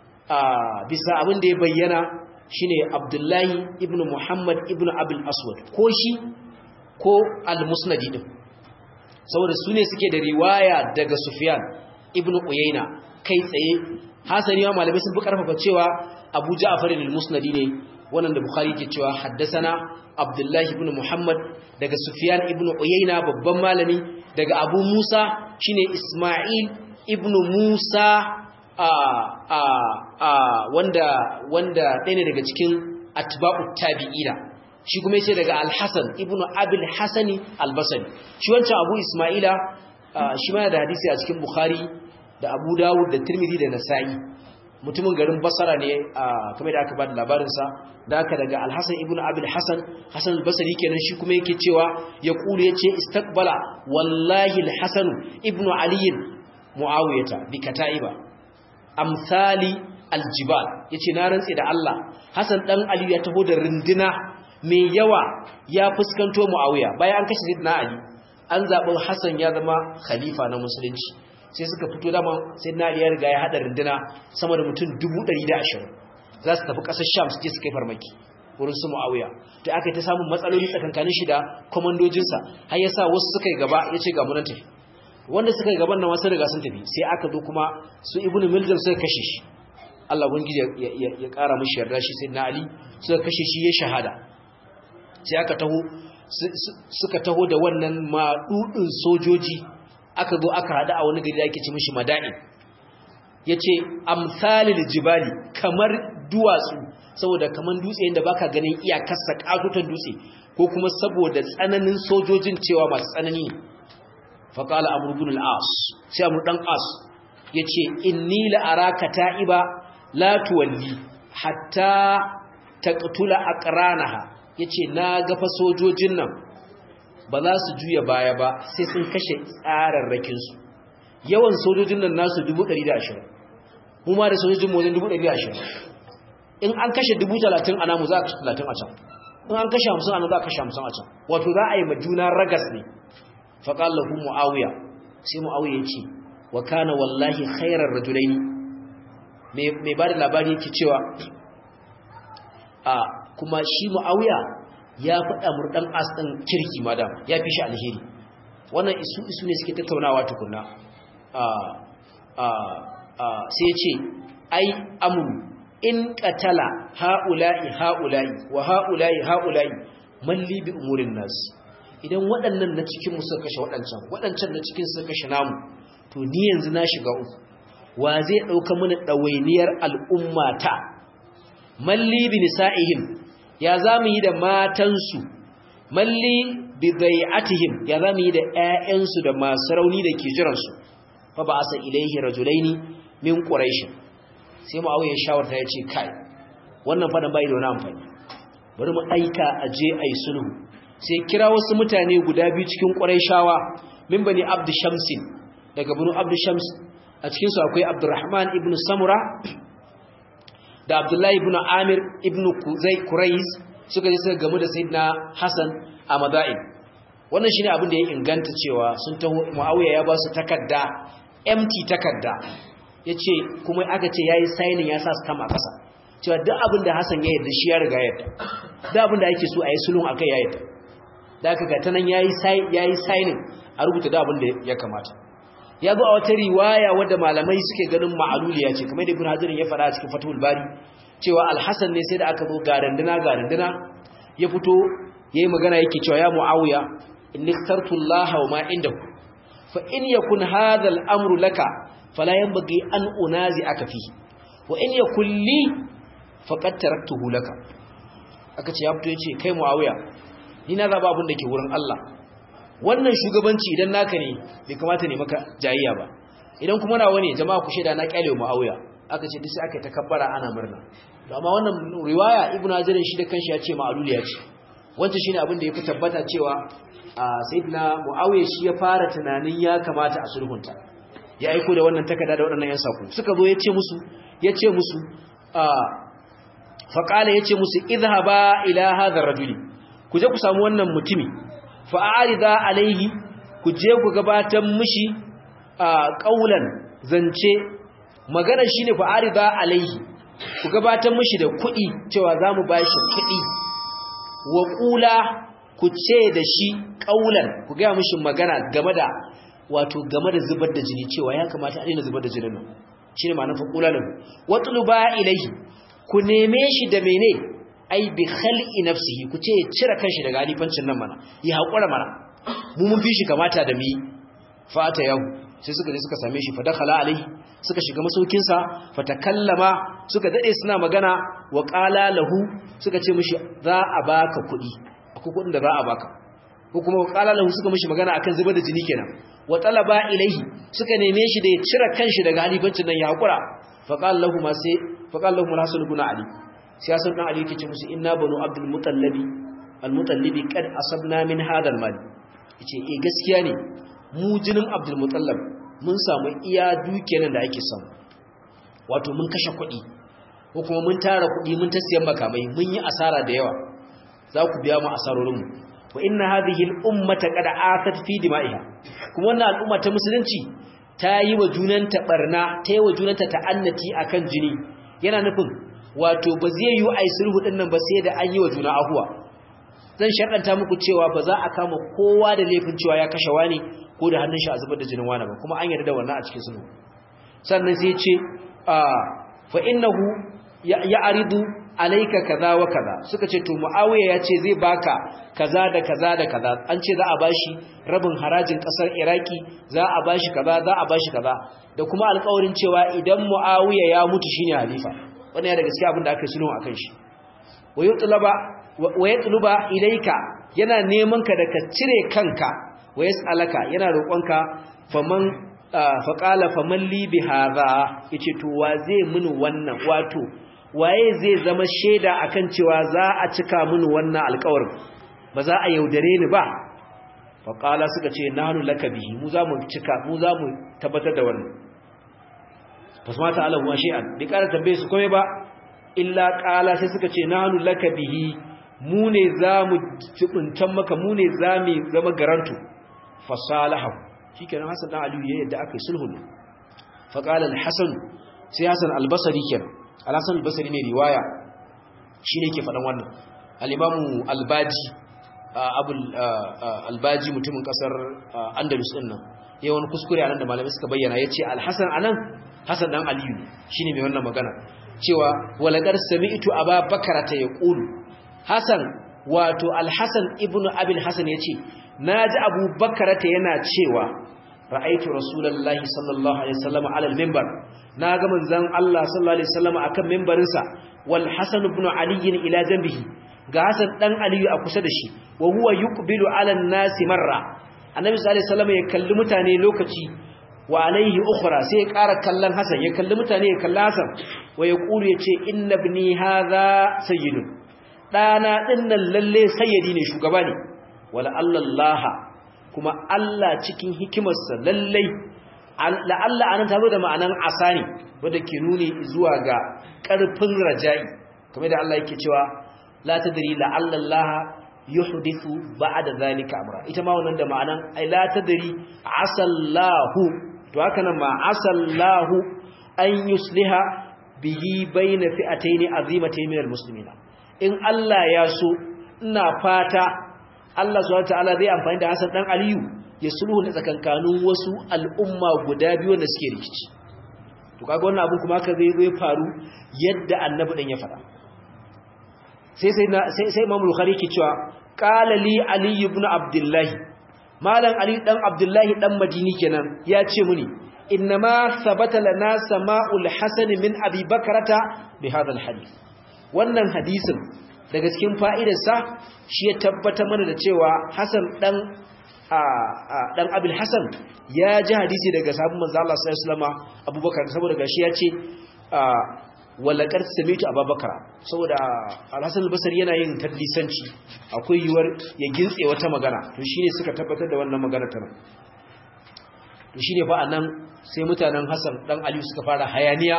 bisa abin da ya bayyana shine Abdullahi ibn Muhammad ibn Abul Aswad ko shi ko al-Musnadi din saboda su ne suke da riwaya daga Sufyan ibn Uyayna kai tsaye hasani ma malamai sun fi karfafa cewa Abu Ja'far al-Musnadi ne wannan da Bukhari ke cewa haddasana Abdullahi ibn Muhammad daga Sufyan ibn Uyayna babban malami daga Abu Musa shine Isma'il ibn Musa a a a wanda wanda ɗaya ne daga cikin atba'ut tabi'ina shi kuma yace daga al-Hasan ibnu Abil Hasani al-Basri shi wancan Abu Isma'ila shi ma da hadisi a cikin Bukhari da Abu Dawud da Tirmidhi da Nasa'i mutumin garin Basra ne kamar da aka bada labarin sa da aka daga al-Hasan ibnu Abil Hasan Hasan al-Basri kenan shi kuma yake cewa ya kulu yace istaqbala wallahi al-Hasan ibnu Ali Muawiyata bi kata'iba amsali aljibal yace na rantse da Allah Hassan dan Ali ya taho da rindina mai yawa ya fuskanto Muawiya bayan an kashe Sayyidina Ali an zabi Hassan ya zama khalifa na musulunci sai suka fito dama Sayyidina Ali ya riga ya hada rindina sama da mutum 120 za su tafi kasar Sham su je su kai farmaki wurin su Muawiya to aka yi ta samun matsaloli tsakankanin shi da komandojinsa har yasa wasu suka yi gaba yace ga mu nan tafi wanda suka yi gaban nan wasu riga sun tafi sai aka zo kuma su ibnu miljam suka kashe shi Allah ubangiji ya kara mishi yarda shi sai na ali suka kashe shi ya shahada sai aka taho suka taho da wannan madudin sojoji aka zo aka hada a wani gari da ake ci mishi mada'in yace amsalil jibali kamar duwatsu saboda kaman dutse inda baka ganin iyakarsa katutan dutse ko kuma saboda tsananin sojojin cewa masu tsanani faƙala amurbin al'as sai amur ɗan as ya ce inni la'araka ta'iba latuwalli hatta ta ƙutula a ƙaranaha ya ce na gafa sojojin nan ba za su juya baya ba sai sun kashe tsararrakinsu yawan sojojin nan nasu 120 mu ma da sojojin wajen 120 in an kashe 30 a namu za a kashe 30 a can in an kashe 50 a namu za a kashe 50 a can wato za a yi majuna ragas ne faƙal lahu mu'awiya sai mu'awiya ya ce wa kana wallahi khairar rajulaini mai ba da labari yake cewa a kuma shi mu'awiya ya faɗa murɗan as ɗin kirki madam ya fi shi alheri wannan isu isu ne suke tattaunawa tukunna sai ya ce ai amuru in katala ha'ula'i ha'ula'i wa ha'ula'i ha'ula'i malli bi umurin nasu idan waɗannan na cikin mu suka kashe waɗancan waɗancan na cikin suka kashe namu to ni yanzu na shiga uku wa zai ɗauka mana ɗawainiyar al'ummata malli bi nisa'ihim ya za mu yi da matansu malli bi dai'atihim ya za mu yi da ƴaƴansu da masu rauni da ke jiransu fa ba asa ilaihi rajulaini min quraish sai mu auye shawarta ya ce kai wannan fadan bai da wani amfani bari mu aika aje ai sulhu sai kira wasu mutane guda biyu cikin ƙurayshawa min bani abd shamsin daga banu abd shams a cikin su akwai abdurrahman ibn samura da abdullahi ibn amir ibn kuzai kurais suka je suka gamu da sayyidina hasan a madain wannan shine abin da ya inganta cewa sun taho muawiya ya ba su takarda empty takarda yace kuma aka ce yayi signing ya sa stamp a kasa cewa duk abin da Hassan ya yarda shi ya riga ya yarda duk abin da ake so a yi sulhun akai ya yarda da aka ga tanan yayi yayi signing a rubuta duk abin da ya kamata ya zo a wata riwaya wadda malamai suke ganin ma'aluliya ce kamar da Ibn Hajar ya fara a cikin Fathul Bari cewa Al-Hasan ne sai da aka zo garanduna garanduna ya fito yayi magana yake cewa ya Muawiya inni ikhtartu Allah wa ma indahu fa in yakun hadha al-amru laka fala yanbaghi an unazi aka fi wa in yakun li faqad taraktuhu laka aka ce ya fito yace kai Muawiya ni na zaba abin da ke wurin Allah wannan shugabanci idan naka ne bai kamata ne maka jayayya ba idan kuma nawa ne jama'a ku sheda na kyale Muawiya aka ce duk sai aka takabbara ana murna to amma wannan riwaya Ibn Hajar shi da kanshi ya ce ma'aluliya ce wancan shine abin da yafi tabbata cewa sayyidina Muawiya shi ya fara tunanin ya kamata a sulhunta ya aiko da wannan takarda da waɗannan yan sako suka zo ya ce musu ya ce musu faqala ya ce musu idhhaba ila hadha ar-rajuli ku je ku samu wannan mutumi fa'arida alaihi ku je ku gabatar mishi a ƙaulan zance magana shi ne fa'arida alaihi ku gabatar mishi da kuɗi cewa za mu ba shi kuɗi wa ƙula ku ce da shi ƙaulan ku gaya mishi magana game da wato game da zubar da jini cewa ya kamata a daina zubar da jinin nan shi ne ma'anar faƙula lahu watulu ba ilaihi ku neme shi da mene ai bi khal'i nafsihi ku ce cire kanshi daga alifancin nan mana ya haƙura mana mu mun fi shi kamata da mi fata yau sai suka je suka same shi fa dakhala alaihi suka shiga masaukin sa fa takallama suka dade suna magana wa qala lahu suka ce mishi za a baka kuɗi akwai kuɗin da za a baka ko kuma wa qala lahu suka mishi magana akan zubar da jini kenan wa talaba ilaihi suka neme shi da ya cire kanshi daga alifancin nan ya haƙura fa qala lahu ma sai fa qala lahu al-hasan ibn ali siyasar dan ali yake ce musu inna banu abdul mutallabi al mutallabi kad asabna min hadal mal yace eh gaskiya ne mu jinin abdul mutallab mun samu iya dukiyar da ake samu wato mun kashe kuɗi ko kuma mun tara kuɗi mun ta siyan makamai mun yi asara da yawa za ku biya mu asarorin mu wa inna hadhihi al ummata qad asat fi dima'iha kuma wannan al'umma ta musulunci ta yi wa junanta barna ta yi wa junanta ta'annati akan jini yana nufin wato ba zai yi ai sulhu din nan ba sai da an yi wa juna ahuwa zan sharɗanta muku cewa ba za a kama kowa da laifin cewa ya kashe wani ko da hannun shi a zubar da jinin wani ba kuma an yarda da wannan a cikin sulhu sannan sai ce fa innahu ya'ridu alayka kaza wa kaza suka ce to muawiya ya ce zai baka kaza da kaza da kaza an ce za a bashi rabin harajin kasar iraki za a bashi kaza za a bashi kaza da kuma alƙawarin cewa idan muawiya ya mutu shine halifa wannan ya da gaskiya abin da aka sulhu akan shi wa yutlaba wa yatluba ilayka yana neman ka da ka cire kanka wa yasalaka yana roƙonka faman faqala faman li bi hadha yace to wa zai mini wannan wato waye zai zama sheda akan cewa za a cika mini wannan alƙawarin ba za a yaudare ni ba faqala suka ce nahnu laka bihi mu za mu cika mu za mu tabbatar da wannan fasmata alahu wa shay'an bi ƙara tambaye su kome ba illa qala sai suka ce nahnu laka bihi mu ne zamu jibuntan maka mu ne zamu zama garantu fasalahu shikenan hasan dan aliyu ya yadda aka yi sulhu fa qala al-hasan sai hasan al-basri kenan al-hasan al-basri ne riwaya shine ke faɗan wannan al-imamu al-baji abul al-baji mutumin kasar andalus din nan yayin wani kuskure anan da malamai suka bayyana yace al-hasan anan hasan dan aliyu ne shine mai wannan magana cewa walaqad sami'tu aba bakarata yaqulu hasan wato al-hasan ibnu abil hasan yace naji abu bakarata yana cewa ra'aytu rasulullahi sallallahu alaihi wasallam ala al-minbar naga manzon Allah sallallahu alaihi wasallam akan minbarinsa wal hasan ibn ali ila janbihi ga hasan dan aliyu a kusa da shi wa huwa yuqbilu ala an-nasi marra annabi sallallahu alaihi wasallam ya kalli mutane lokaci wa alaihi ukhra sai ya ƙara kallon Hassan ya kalli mutane ya kalli Hassan wa ya kulu ya ce inna ibni hadha sayyidun dana dinnan lalle sayyidi ne shugaba ne wala Allah kuma Allah cikin hikimarsa lalle la Allah anan tazo da ma'anan asani wanda ke nuni zuwa ga ƙarfin raja'i kamar da Allah yake cewa la tadri la Allah yuhdithu ba'da zalika amra ita ma wannan da ma'anan ai la tadri asallahu to haka nan ma asallahu an yusliha bihi bayna fi'atayn azimatayn minal muslimina in Allah ya so ina fata Allah subhanahu wataala zai amfani da Hassan dan Aliyu ya sulhu ne tsakankanin wasu al'umma guda biyu da suke rikici to kaga wannan abu kuma haka zai zai faru yadda annabi dan ya faɗa sai sai sai sai Imam Bukhari ke cewa qala li Ali ibn Abdullah malam Ali dan Abdullah dan Madini kenan ya ce muni innama sabata lana sama'ul hasan min Abi Bakrata bi hadha hadith wannan hadisin daga cikin fa'idarsa shi ya tabbatar mana da cewa Hassan dan dan Abil Hassan ya ji hadisi daga sahabban manzo Allah sallallahu alaihi wasallam Abubakar saboda gashi ya ce walaqad sami'tu Abubakar saboda Al-Hasan al-Basri yana yin tadlisanci akwai yuwar ya gintse wata magana to shine suka tabbatar da wannan magana ta nan to shine fa anan sai mutanen Hassan dan Ali suka fara hayaniya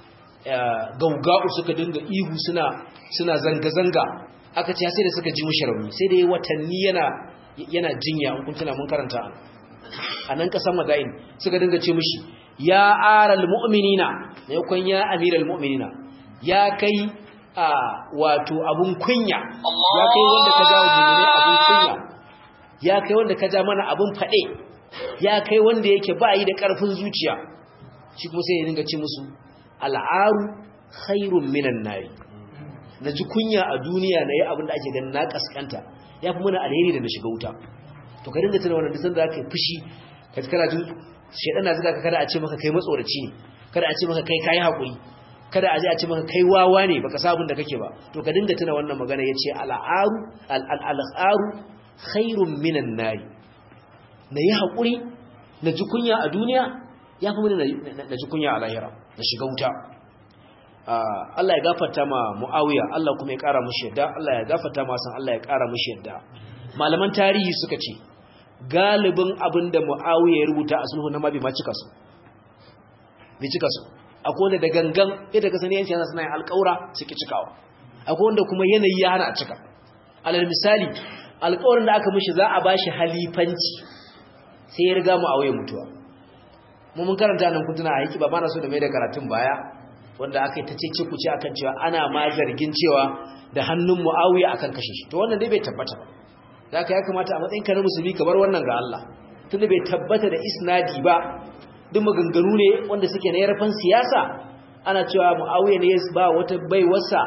gauga'u suka dinga ihu suna suna zanga-zanga aka ce sai da suka ji mushi rauni sai da watanni yana yana jinya an kuntuna mun karanta a nan kasan madain suka dinga ce mushi ya aral mu'minina ne kun ya amiral mu'minina ya kai a wato abun kunya ya kai wanda ka ja mu'mini abun kunya ya kai wanda ka ja mana abun fade ya kai wanda yake ba yi da karfin zuciya shi kuma sai ya dinga ce musu al'aru khairun minan nari na ji kunya a duniya na yi abin da ake ganin na kaskanta ya fi muna alheri da na shiga wuta to ka dinga tuna wannan disan da aka yi fushi ka ji kana jin shaidan na zuga ka kada a ce maka kai matsoraci ne kada a ce maka kai kayi haƙuri kada a je a ce maka kai wawa ne baka sabun da kake ba to ka dinga tuna wannan magana ya ce al'aru al'aru khairun minan nari na yi haƙuri na ji kunya a duniya ya fi muna na ji kunya a lahira na shiga wuta Allah ya gafarta ma Muawiya Allah kuma ya kara mushi yadda Allah ya gafarta ma san Allah ya kara mushi yadda malaman tarihi suka ce galibin abinda Muawiya ya rubuta a sulhu na mabi ma cika su bi cika su akwai wanda da gangan yadda ka sani yanci yana suna yin alƙaura suke cikawa akwai wanda kuma yanayi ya hana a cika alal misali alƙawarin da aka mishi za a bashi halifanci sai ya riga Muawiya mutuwa mu mun karanta nan kutuna a yaki ba ma na so da mai da karatun baya wanda aka yi ta ce kuce akan cewa ana ma zargin cewa da hannun Muawiya akan kashe shi to wannan dai bai tabbata ba da aka ya kamata a matsayin ka na musulmi ka bar wannan ga Allah tunda bai tabbata da isnadi ba duk maganganu ne wanda suke na yarfan siyasa ana cewa Muawiya ne ba wata baiwarsa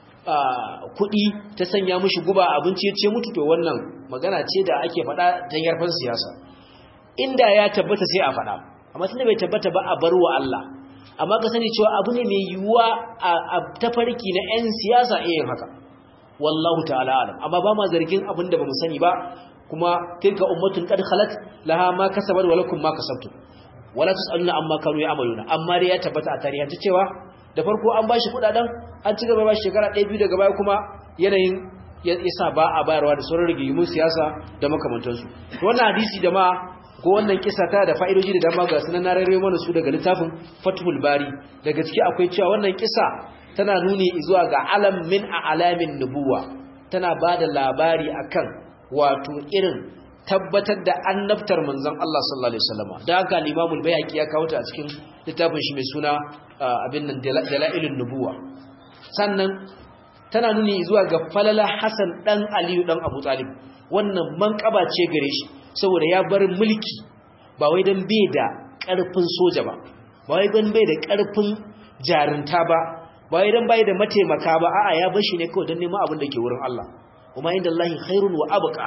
kuɗi ta sanya mishi guba abinci ya ce mutu to wannan magana ce da ake faɗa ta yarfan siyasa inda ya tabbata sai a faɗa amma tunda bai tabbata ba a bar wa Allah amma ka sani cewa abu ne mai yiwuwa a tafarki na 'yan siyasa iya yin haka wallahu ta'ala alam amma ba ma zargin abin da ba mu sani ba kuma tilka ummatun qad khalat laha ma kasabat wa lakum ma kasabtum wala tusaluna amma kanu ya'maluna amma dai ya tabbata a tarihi ta cewa da farko an bashi kudaden an ci gaba ba shekara ɗaya biyu daga baya kuma yanayin yasa ba a bayarwa da sauran rigimin siyasa da makamantansu wannan hadisi da ma ko wannan kisa ta da fa'idoji da dama ga sunan narare mana su daga littafin Fathul Bari daga ciki akwai cewa wannan kisa tana nuni zuwa ga alam min alamin nubuwa tana bada labari akan wato irin tabbatar da annabtar manzon Allah sallallahu alaihi wasallam da haka al-Imam al-Baihaqi ya kawo ta a cikin littafin shi mai suna abin nan dalailun nubuwa sannan tana nuni zuwa ga falala Hassan dan Aliyu dan Abu Talib wannan manƙaba ce gare shi saboda ya bar mulki ba wai don bai da ƙarfin soja ba ba wai don bai da ƙarfin jarinta ba ba wai don bai da mataimaka ba a'a ya bar shi ne kawai don neman abin da ke wurin Allah kuma inda Allahi khairun wa abqa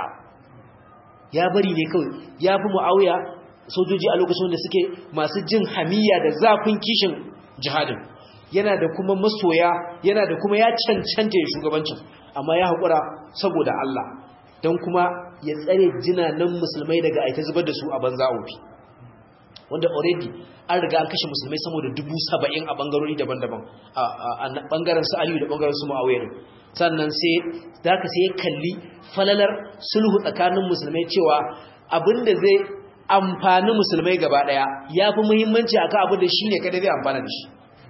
ya bari ne kawai ya fi mu'awiya sojoji a lokacin da suke masu jin hamiya da zafin kishin jihadin yana da kuma masoya yana da kuma ya cancanta ya shugabancin amma ya haƙura saboda Allah don kuma ya tsare jinanan musulmai daga aita zubar da su a banza ofi wanda already an riga an kashe musulmai sama da dubu saba'in a bangarori daban-daban a bangaren su aliyu da bangaren su ma'awiyar sannan sai da ka sai ya kalli falalar sulhu tsakanin musulmai cewa abinda zai amfani musulmai gaba daya ya fi muhimmanci akan abin da shi ne kada zai amfana da shi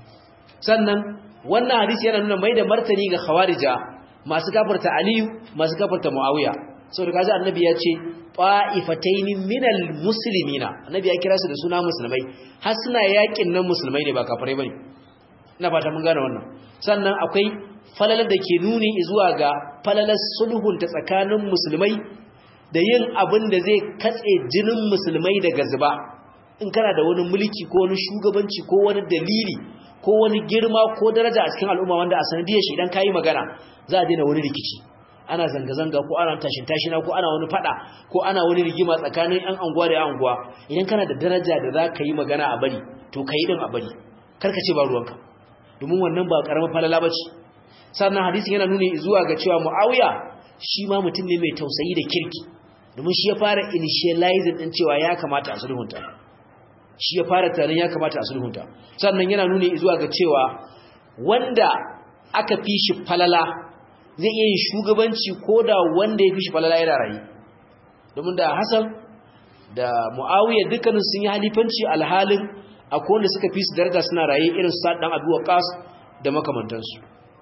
sannan wannan hadisi yana nuna mai da martani ga khawarija masu gafarta aliyu masu gafarta muawiya saboda kaji annabi ya ce ta'ifataini minal muslimina annabi ya kira su da suna musulmai har suna yakin nan musulmai ne ba kafirai bane ina fata mun gane wannan sannan akwai falalar da ke nuni zuwa ga falalar sulhun ta tsakanin musulmai da yin abin da zai katse jinin musulmai daga zuba in kana da wani mulki ko wani shugabanci ko wani dalili ko wani girma ko daraja a cikin al'umma wanda a sanadiyar shi idan kayi magana za a daina wani rikici ana zanga-zanga ko ana tashin tashina ko ana wani fada ko ana wani rigima tsakanin yan anguwa da yan anguwa idan kana da daraja da za ka yi magana a bari to ka yi din a bari karka ce ba ruwanka domin wannan ba karamar falala ba ce sannan hadisin yana nuni zuwa ga cewa mu'awiya shi ma mutum ne mai tausayi da kirki domin shi ya fara initializing din cewa ya kamata a sulhunta shi ya fara tunanin ya kamata a sulhunta sannan yana nuni zuwa ga cewa wanda aka fi shi falala zai iya yin shugabanci ko da wanda ya fi shi falala yana rayu domin da Hassan da Muawiya dukkanin sun yi halifanci alhalin akwai wanda suka fi su daraja suna raye irin su Sa'd dan Abi Waqqas da makamantansu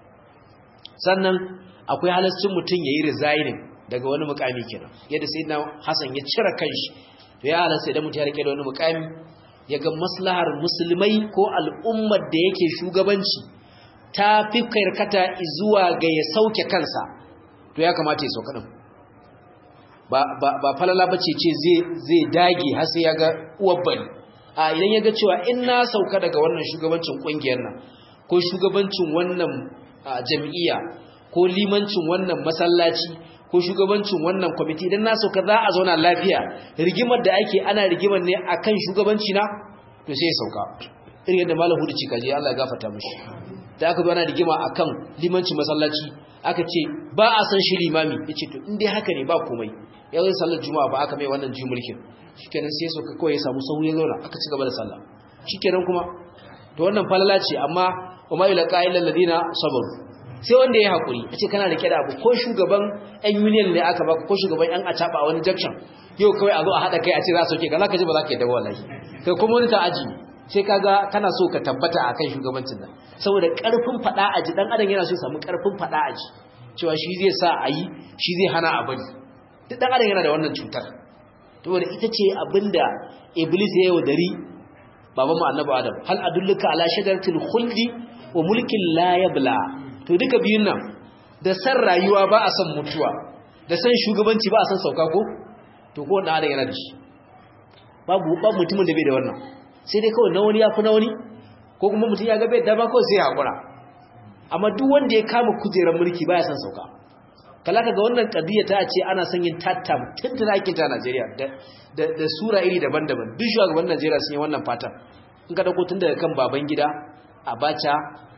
sannan akwai halascin mutum yayi resigning daga wani mukami kenan yadda sayyidina Hassan ya cire kanshi to ya halasta idan mutum ya rike da wani mukami ya ga maslahar musulmai ko al'ummar da yake shugabanci ta fi karkata zuwa ga ya sauke kansa to ya kamata ya sauka din ba ba ba falala bace ce zai zai dage har sai ya ga uwar bari a idan ya ga cewa in na sauka daga wannan shugabancin kungiyar nan ko shugabancin wannan jam'iyya ko limancin wannan masallaci ko shugabancin wannan kwamiti idan na sauka za a zauna lafiya rigimar da ake ana rigimar ne akan shugabanci na to sai ya sauka irin yadda malam hudu cikaje Allah ya gafarta mishi da aka zo ana rigima akan limancin masallaci aka ce ba a san shi limami yace to in dai haka ne ba komai ya zo sallar juma'a ba aka mai wannan ji mulkin shikenan sai sauka kawai ya samu sahu ya zauna aka ci gaba da sallah shikenan kuma to wannan falala ce amma wa ma yulqa illa alladina sabaru sai wanda ya haƙuri a ce kana rike da abu ko shugaban yan union ne aka baka ko shugaban yan acaba a wani junction yau kawai a zo a haɗa kai a ce za su sauke ka za ka ji ba za ka yi dawo wallahi kai kuma wani ta aji sai ka ga kana so ka tabbata a kan shugabancin nan saboda ƙarfin faɗa aji ɗan adam yana so ya samu ƙarfin faɗa aji cewa shi zai sa a yi shi zai hana a bari duk ɗan adam yana da wannan cutar saboda ita ce abinda iblis ya yaudari baban mu annabi adam hal adulluka ala shajaratil khuldi wa mulkin la yabla to duka biyun nan da san rayuwa ba a san mutuwa da san shugabanci ba a san sauka ko to ko wanda adam yana da shi babu babu mutumin da bai da wannan sai dai kawai na wani ya fi na wani ko kuma mutum ya ga bai dama kawai sai ya hakura amma duk wanda ya kama kujerar mulki baya san sauka kala ga wannan kadiya ta ce ana son yin tattam tun da ake ta Najeriya da da sura iri daban-daban duk shugaban Najeriya sun yi wannan fatan in ka dauko tun daga kan baban gida Abacha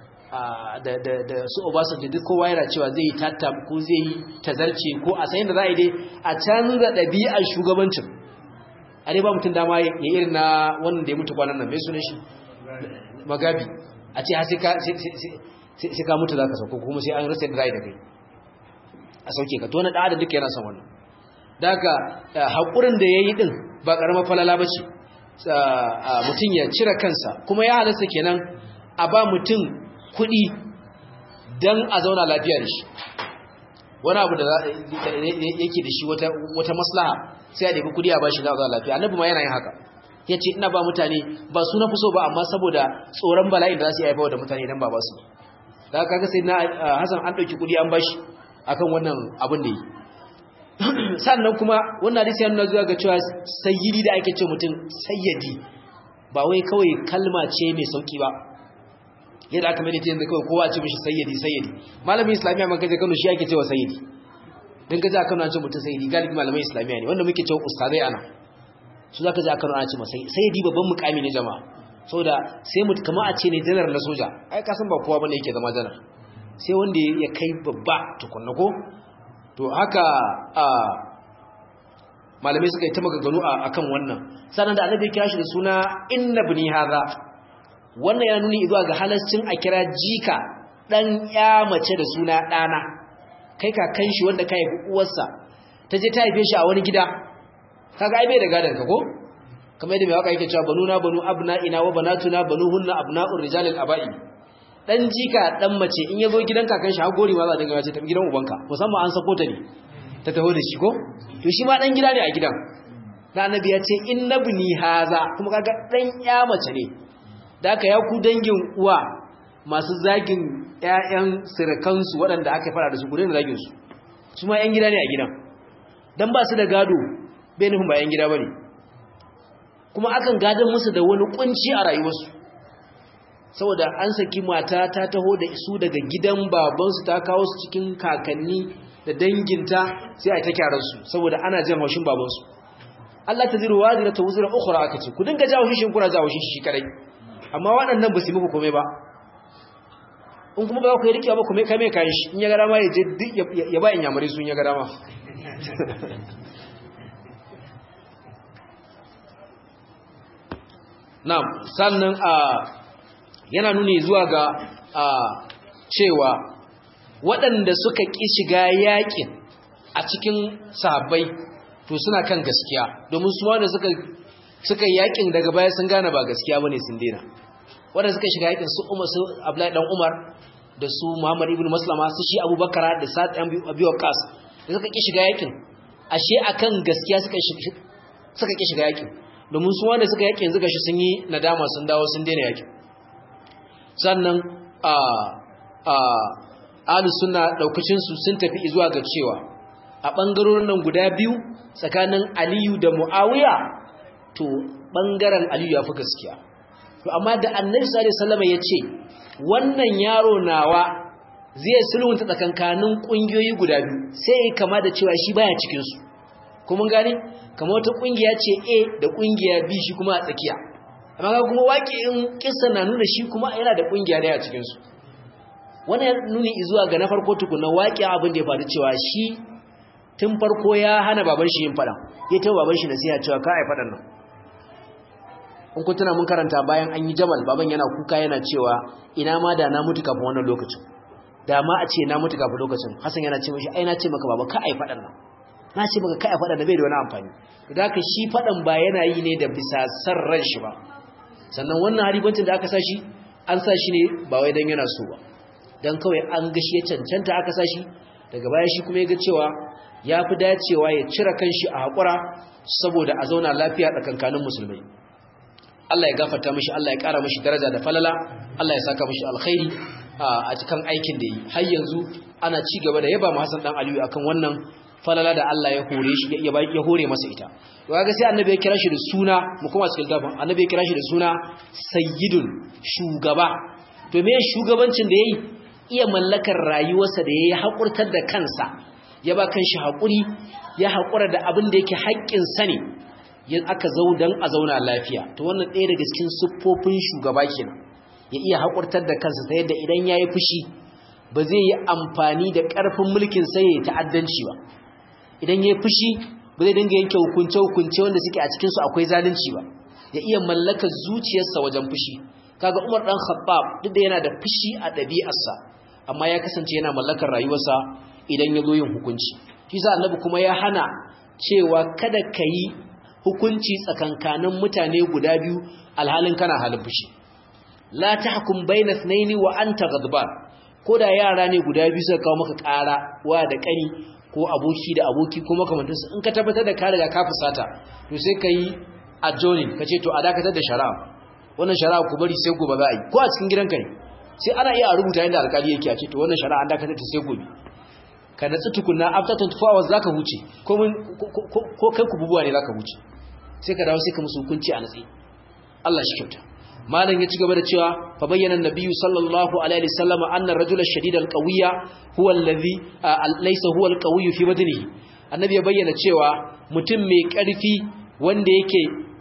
da su Obasanjo duk kowa yana cewa zai yi tattam ko zai yi tazarce ko a sayin da za a yi dai a canza ɗabi'ar shugabancin a dai ba mutum dama ya irin na wannan da ya mutu kwanan nan mai sunan shi magabi a ce sai ka mutu za ka sauko kuma sai an rasa da za da kai a sauke ka to na ɗada duka yana son wannan da haka haƙurin da ya yi ɗin ba ƙaramar falala ba ce mutum ya cire kansa kuma ya halasta kenan a ba mutum kuɗi don a zauna lafiya da shi wani abu da yake da shi wata maslaha sai a ɗabi kuɗi a ba shi za a zauna lafiya annabi ma yana yin haka ya ce ina ba mutane ba su na fi so ba amma saboda tsoron bala'in da za su yi haifawa da mutane idan ba ba su da haka sai na hasan an ɗauki kuɗi an ba shi akan wannan abin da yi sannan kuma wannan hadisi ya nuna zuwa ga cewa sayyidi da ake ce mutum sayyadi ba wai kawai kalma ce mai sauki ba yadda aka mai da yanzu kawai kowa ce mishi sayyadi sayyadi malamin islamiyya man kaje Kano shi ake cewa sayyidi dan kaje Kano an ce mutum sayyidi galibi malamin islamiyya ne wanda muke cewa ustazai ana su zaka je Kano an ce masa sayyidi babban mukami ne jama'a saboda sai mu kamar a ce ne janar na soja ai ka san ba kowa bane yake zama janar sai wanda ya kai babba tukunna ko to haka a malamai suka yi ta maganganu a kan wannan sannan da annabi ya kira shi da suna inna bini hadha wannan ya nuni zuwa ga halascin a kira jika dan ya mace da suna dana kai kakan shi wanda kai uwarsa ta je ta haife shi a wani gida kaga ai bai da gadan ka ko kamar yadda mai waka yake cewa banuna banu abna'ina wa banatuna banuhunna abna'ur rijalil aba'i dan jika dan mace in yazo gidan kakan shi har gori ma za a dinga ce tafi gidan ubanka musamman an sako ta ne ta taho da shi ko to shi ma dan gida ne a gidan da annabi ya ce innabni haza kuma kaga dan ya mace ne da aka ya ku dangin uwa masu zagin ƴaƴan sirkansu waɗanda aka fara da su gudun zagin su su ma ƴan gida ne a gidan dan ba su da gado bai nufin ba ƴan gida bane kuma akan gadon musu da wani kunci a rayuwarsu saboda an saki mata ta taho da su daga gidan babansu ta kawo su cikin kakanni da danginta sai a ta kyaransu saboda ana jan haushin babansu Allah ta ziru wazira ta wuzira ukhra aka ce ku dinga jawo shi kuna jawo shi shi kadai amma waɗannan ba su muku komai ba in kuma ba ku yi rikewa ba kuma kai mai kayan shi in ya ga dama ya je duk ya ba in yamare su in ya ga dama na'am sannan a yana nuni zuwa ga a cewa waɗanda suka ƙi shiga yaƙin a cikin sahabbai to suna kan gaskiya domin su wanda suka suka yaƙin daga baya sun gane ba gaskiya bane sun dena waɗanda suka shiga yaƙin su Umar su Abdullahi dan Umar da su Muhammad ibn Maslama su shi Abubakar da Sa'd ibn Abi Waqqas da suka ƙi shiga yaƙin ashe akan gaskiya suka suka ƙi shiga yaƙin domin su wanda suka yaƙin zuga shi sun yi nadama sun dawo sun dena yaƙin sannan a a ahlus sunna daukacin su sun tafi zuwa ga cewa a bangarorin nan guda biyu tsakanin Aliyu da Muawiya to bangaren Aliyu ya fi gaskiya to amma da Annabi sallallahu alaihi wasallam yace wannan yaro nawa zai sulhunta tsakankanin kungiyoyi guda biyu sai kama da cewa shi baya cikin su kuma gani kamar wata kungiya ce A da kungiya B shi kuma a tsakiya amma ga kuma waƙi'in kissa na nuna shi kuma yana da kungiya daya cikin su wannan nuni zuwa ga na farko tukuna waƙi abin da ya faru cewa shi tun farko ya hana baban shi yin fada ya tawo baban shi nasiha cewa ka ai fadan nan in kun tuna mun karanta bayan an yi jamal baban yana kuka yana cewa ina ma da na mutu kafin wannan lokacin da ma a ce na mutu kafin lokacin hasan yana ce mishi ai na ce maka baba ka ai fadan nan na ce maka ka ai fadan da bai da wani amfani da haka shi fadan ba yana yi ne da bisa san ran shi ba sannan wannan haribancin da aka sa shi an sa shi ne ba wai dan yana so ba dan kawai an gashi ya cancanta aka sa shi daga baya shi kuma ya ga cewa ya fi dacewa ya cire kanshi a haƙura saboda a zauna lafiya tsakankanin musulmai Allah ya gafarta mishi Allah ya ƙara mishi daraja da falala Allah ya saka mishi alkhairi a cikin aikin da yi har yanzu ana ci gaba da yaba mu Hassan dan Aliyu akan wannan falala da Allah ya hore shi ya ya hore masa ita to kaga sai annabi ya kira shi da suna mu kuma cikin gafan annabi ya kira shi da suna sayyidun shugaba to me shugabancin da yayi iya mallakar rayuwarsa da yayi hakurtar da kansa ya ba kanshi hakuri ya hakura da abin da yake haƙƙin sa ne ya aka zau dan a zauna lafiya to wannan ɗaya daga cikin siffofin shugaba kenan ya iya hakurtar da kansa ta yadda idan yayi fushi ba zai yi amfani da ƙarfin mulkin sa ya ta'addanci ba idan yayi fushi ba zai dinga yanke hukunce hukunce wanda suke a cikin su akwai zalunci ba ya iya mallakar zuciyarsa wajen fushi kaga Umar dan Khattab duk da yana da fushi a ɗabi'arsa amma ya kasance yana mallakar rayuwarsa idan ya zo yin hukunci shi sa annabi kuma ya hana cewa kada ka yi hukunci tsakankanin mutane guda biyu alhalin kana halin fushi la tahkum bayna ithnaini wa anta ghadban koda yara ne guda biyu suka kawo maka ƙara wa da ƙani ko aboki da aboki ko makamantansu in ka tabbatar da ka riga ka fusata to sai ka yi adjoining ka ce to a dakatar da shari'a wannan shari'a ku bari sai gobe za a yi ko a cikin gidanka ne sai ana iya a rubuta yadda alkali yake a ce to wannan shari'a an dakatar ta sai gobe ka natsu tukunna after 24 hours zaka huce ko kai ku bubuwa ne zaka huce sai ka dawo sai ka musu hukunci a natsi Allah shi kyauta malam ya ci gaba da cewa fa bayyana annabiyyu sallallahu alaihi wasallam anna ar-rajula ash-shadid al-qawiyya huwa alladhi laysa huwa al-qawiyyu fi badnihi annabi ya bayyana cewa mutum mai karfi wanda yake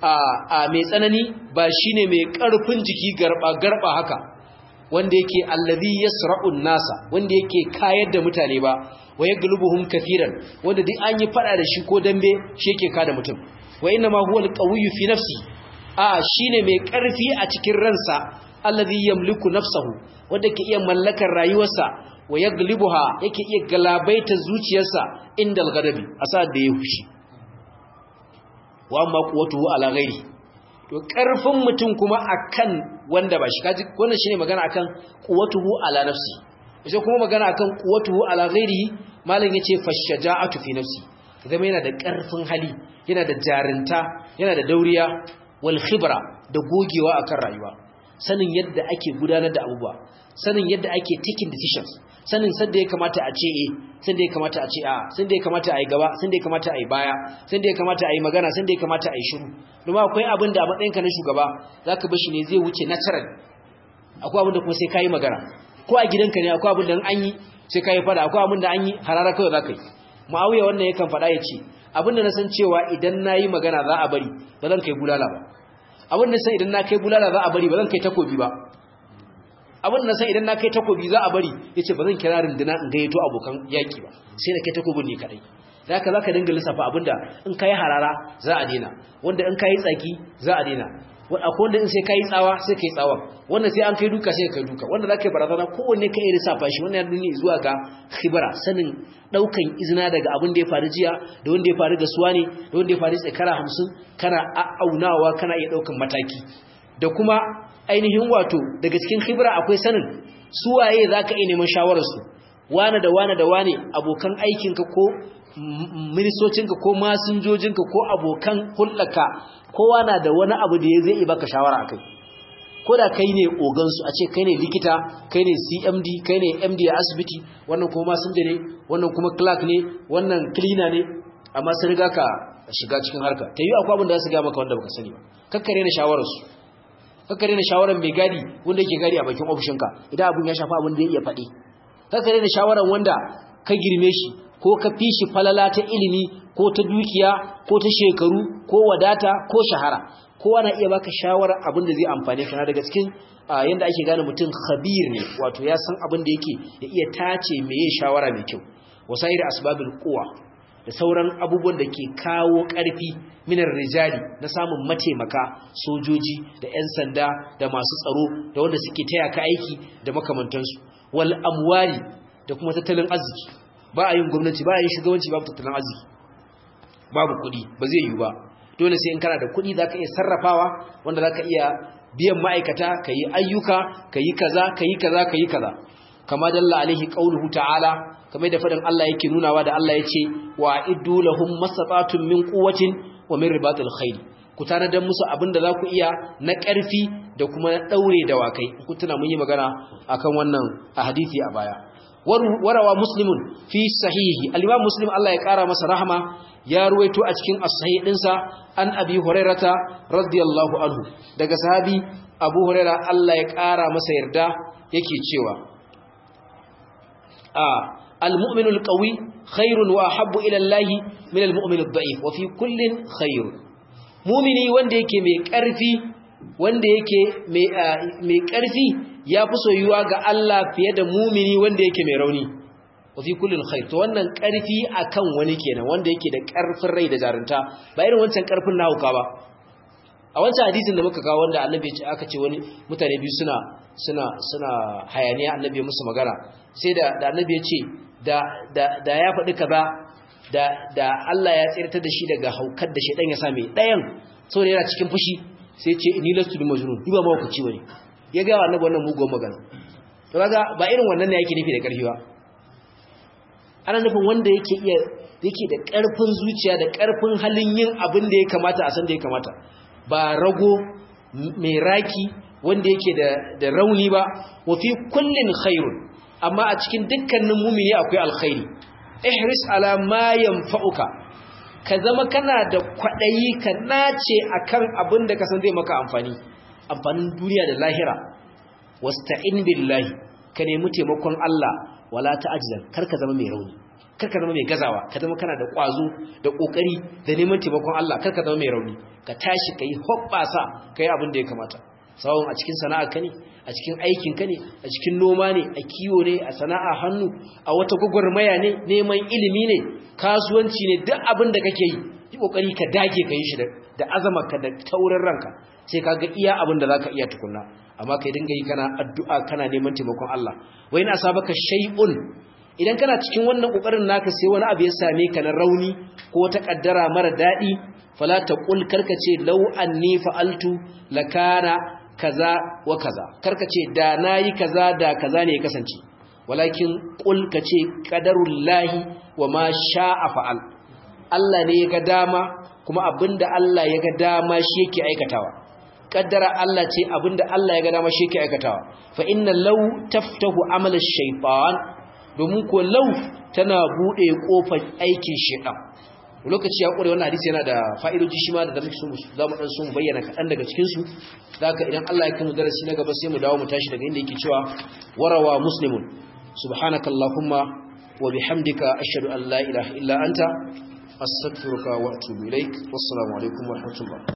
a mai tsanani ba shine mai karfin jiki garba garba haka wanda yake alladhi yasra'u nasa wanda yake kayar da mutane ba wa yaglubuhum kafiran wanda duk an yi fada da shi ko dambe shi yake kada mutum wa inna ma huwa alqawiyyu fi nafsi a shine mai karfi a cikin ransa alladhi yamliku nafsahu wanda ke iya mallakar rayuwarsa wa yaglibuha yake iya galabaita zuciyarsa inda alghadabi asa da ya fushi wa amma quwwatuhu ala ghairi to karfin mutum kuma akan wanda ba shi kaji wannan shine magana akan quwwatuhu ala nafsi sai kuma magana akan quwwatuhu ala ghairihi malam yace fashaja'atu fi nafsi zama yana da ƙarfin hali yana da jarinta yana da dauriya wal khibra da gogewa akan rayuwa sanin yadda ake gudanar da abubuwa sanin yadda ake taking decisions sanin sanda ya kamata a ce eh sanda ya kamata a ce a sanda ya kamata a yi gaba sanda ya kamata a yi baya sanda ya kamata a yi magana sanda ya kamata a yi shiru domin akwai abin da a matsayinka na shugaba zaka bar shi ne zai wuce natural akwai abin da kuma sai kayi magana ko a gidanka ne akwai abin da an yi sai kayi fada akwai abin da an yi harara kawai zaka yi muawiya wannan yakan fada ya ce abin da na san cewa idan nayi magana za a bari ba zan kai bulala ba abin da san idan na kai bulala za a bari ba zan kai takobi ba abin da san idan na kai takobi za a bari yace ba zan kira runduna in gayyato abokan yaki ba sai na kai takobin ne kadai zaka zaka dinga lissafa abinda in kai harara za a dena wanda in kai tsaki za a dena akwai wanda in sai kai tsawa sai kai tsawa wanda sai an kai duka sai kai duka wanda zaka yi barazana kowanne kai lissafa shi wannan yana zuwa ga khibra sanin daukan izina daga abin da ya faru jiya da wanda ya faru ga suwa ne da wanda ya faru tsakara 50 kana aunawa kana iya daukan mataki da kuma ainihin wato daga cikin khibra akwai sanin suwaye zaka iya neman shawarar su wane da wane da wane abokan aikinka ko ministocinka ko masinjojinka ko abokan hulɗaka kowa na da wani abu da ya zai baka shawara akai ko da kai ne ogansu a ce kai ne likita kai ne cmd kai ne md a asibiti wannan kuma masinja ne wannan kuma clerk ne wannan cleaner ne amma sun riga ka shiga cikin harka ta yi akwai abin da za su ga maka wanda baka sani ba kakkare na shawararsu kakkare na shawarar mai gadi wanda yake gadi a bakin ofishinka idan abin ya shafa abin da ya iya faɗi kakkare na shawarar wanda ka girme shi ko ka fi shi falala ta ilimi ko ta dukiya ko ta shekaru ko wadata ko shahara kowa na iya baka shawarar abin da zai amfane ka daga cikin yanda ake gane mutum khabir ne wato ya san abin da yake ya iya tace meye shawara mai kyau wasair asbabil quwa da sauran abubuwan da ke kawo ƙarfi minar rijali na samun mataimaka sojoji da 'yan sanda da masu tsaro da wanda suke taya ka aiki da makamantansu wal amwali da kuma tattalin arziki ba a yin gwamnati ba a yin shugabanci babu tattalin arziki babu kuɗi ba zai yiwu ba dole sai in kana da kuɗi za ka iya sarrafawa wanda za ka iya biyan ma'aikata ka yi ayyuka ka yi kaza ka yi kaza ka yi kaza kama dalla alaihi qauluhu ta'ala kamar da fadin Allah yake nunawa da Allah yace wa iddu lahum masatatun min quwwatin wa min ribatil khayl ku tanadar musu abinda za ku iya na ƙarfi da kuma na daure da wakai ku tuna mun yi magana akan wannan a hadisi a baya warawa muslimun fi sahihi al-imam muslim Allah ya kara masa rahama ya ruwaito a cikin as-sahih dinsa an abi hurairata radiyallahu anhu daga sahabi abu huraira Allah ya kara masa yarda yake cewa المؤمن القوي خير وأحب إلى الله من المؤمن الضعيف وفي كل خير مؤمني wanda yake mai ƙarfi wanda yake mai ƙarfi ya fi soyuwa ga Allah fiye da mumini wanda yake mai rauni wa fi kullin khair to wannan ƙarfi akan wani kenan wanda yake da ƙarfin rai da jarunta ba irin wancan ƙarfin na hauka ba a wancan hadisin da muka kawo wanda annabi aka ce wani mutane biyu suna suna suna hayaniya annabi musu magana sai da da annabi ya ce da da da ya faɗi kaza da da Allah ya tsirtar da shi daga haukar da shedan ya same dayan saboda yana cikin fushi sai ya ce ni lastu bi majnun ni ba mawakaci bane ya ga annabi wannan mugun magana to kaga ba irin wannan ne yake nufi da karfi ba ana nufin wanda yake iya yake da karfin zuciya da karfin halin yin abin da ya kamata a san da ya kamata ba rago mai raki wanda yake da rauni ba wa fi kullin khairun amma a cikin dukkanin mumini akwai alkhairi ihris ala ma yanfa'uka ka zama kana da kwadayi ka nace akan abin da ka san zai maka amfani amfanin duniya da lahira wasta'in billahi ka nemi taimakon Allah wala ta'ajzan kar ka zama mai rauni kar ka zama mai gazawa ka zama kana da kwazo da kokari da neman taimakon Allah kar ka zama mai rauni ka tashi kai hobbasa kai abin da ya kamata sawon a cikin sana'a ka ne a cikin aikin ka ne a cikin noma ne a kiwo ne a sana'a hannu a wata gwagwarmaya ne neman ilimi ne kasuwanci ne duk abin da kake yi yi kokari ka dage ka yi shi da azamarka da taurin ranka sai ka ga iya abin da zaka iya tukunna amma kai dinga yi kana addu'a kana neman taimakon Allah wai na asabaka shay'un idan kana cikin wannan kokarin naka sai wani abu ya same ka na rauni ko ta kaddara mara dadi fala taqul karkace law anni fa'altu lakana kaza wa kaza karkace da nayi kaza da kaza ne ya kasance walakin qul kace qadarullahi wa ma sha'a fa'al Allah ne ya ga dama kuma abinda Allah ya ga dama shi yake aikatawa kaddara Allah ce abinda Allah ya ga dama shi yake aikatawa fa inna law taftahu amal ash-shaytan domin ko law tana bude kofar aikin shaytan lokaci ya kure wannan hadisi yana da fa'idoji shi ma da zamu so zamu dan so mu bayyana kadan daga cikin su zaka idan Allah ya kai mu darasi na gaba sai mu dawo mu tashi daga inda yake cewa warawa muslimun subhanakallahumma wa bihamdika ashhadu an la ilaha illa anta astaghfiruka wa atubu ilaik wassalamu alaikum wa rahmatullah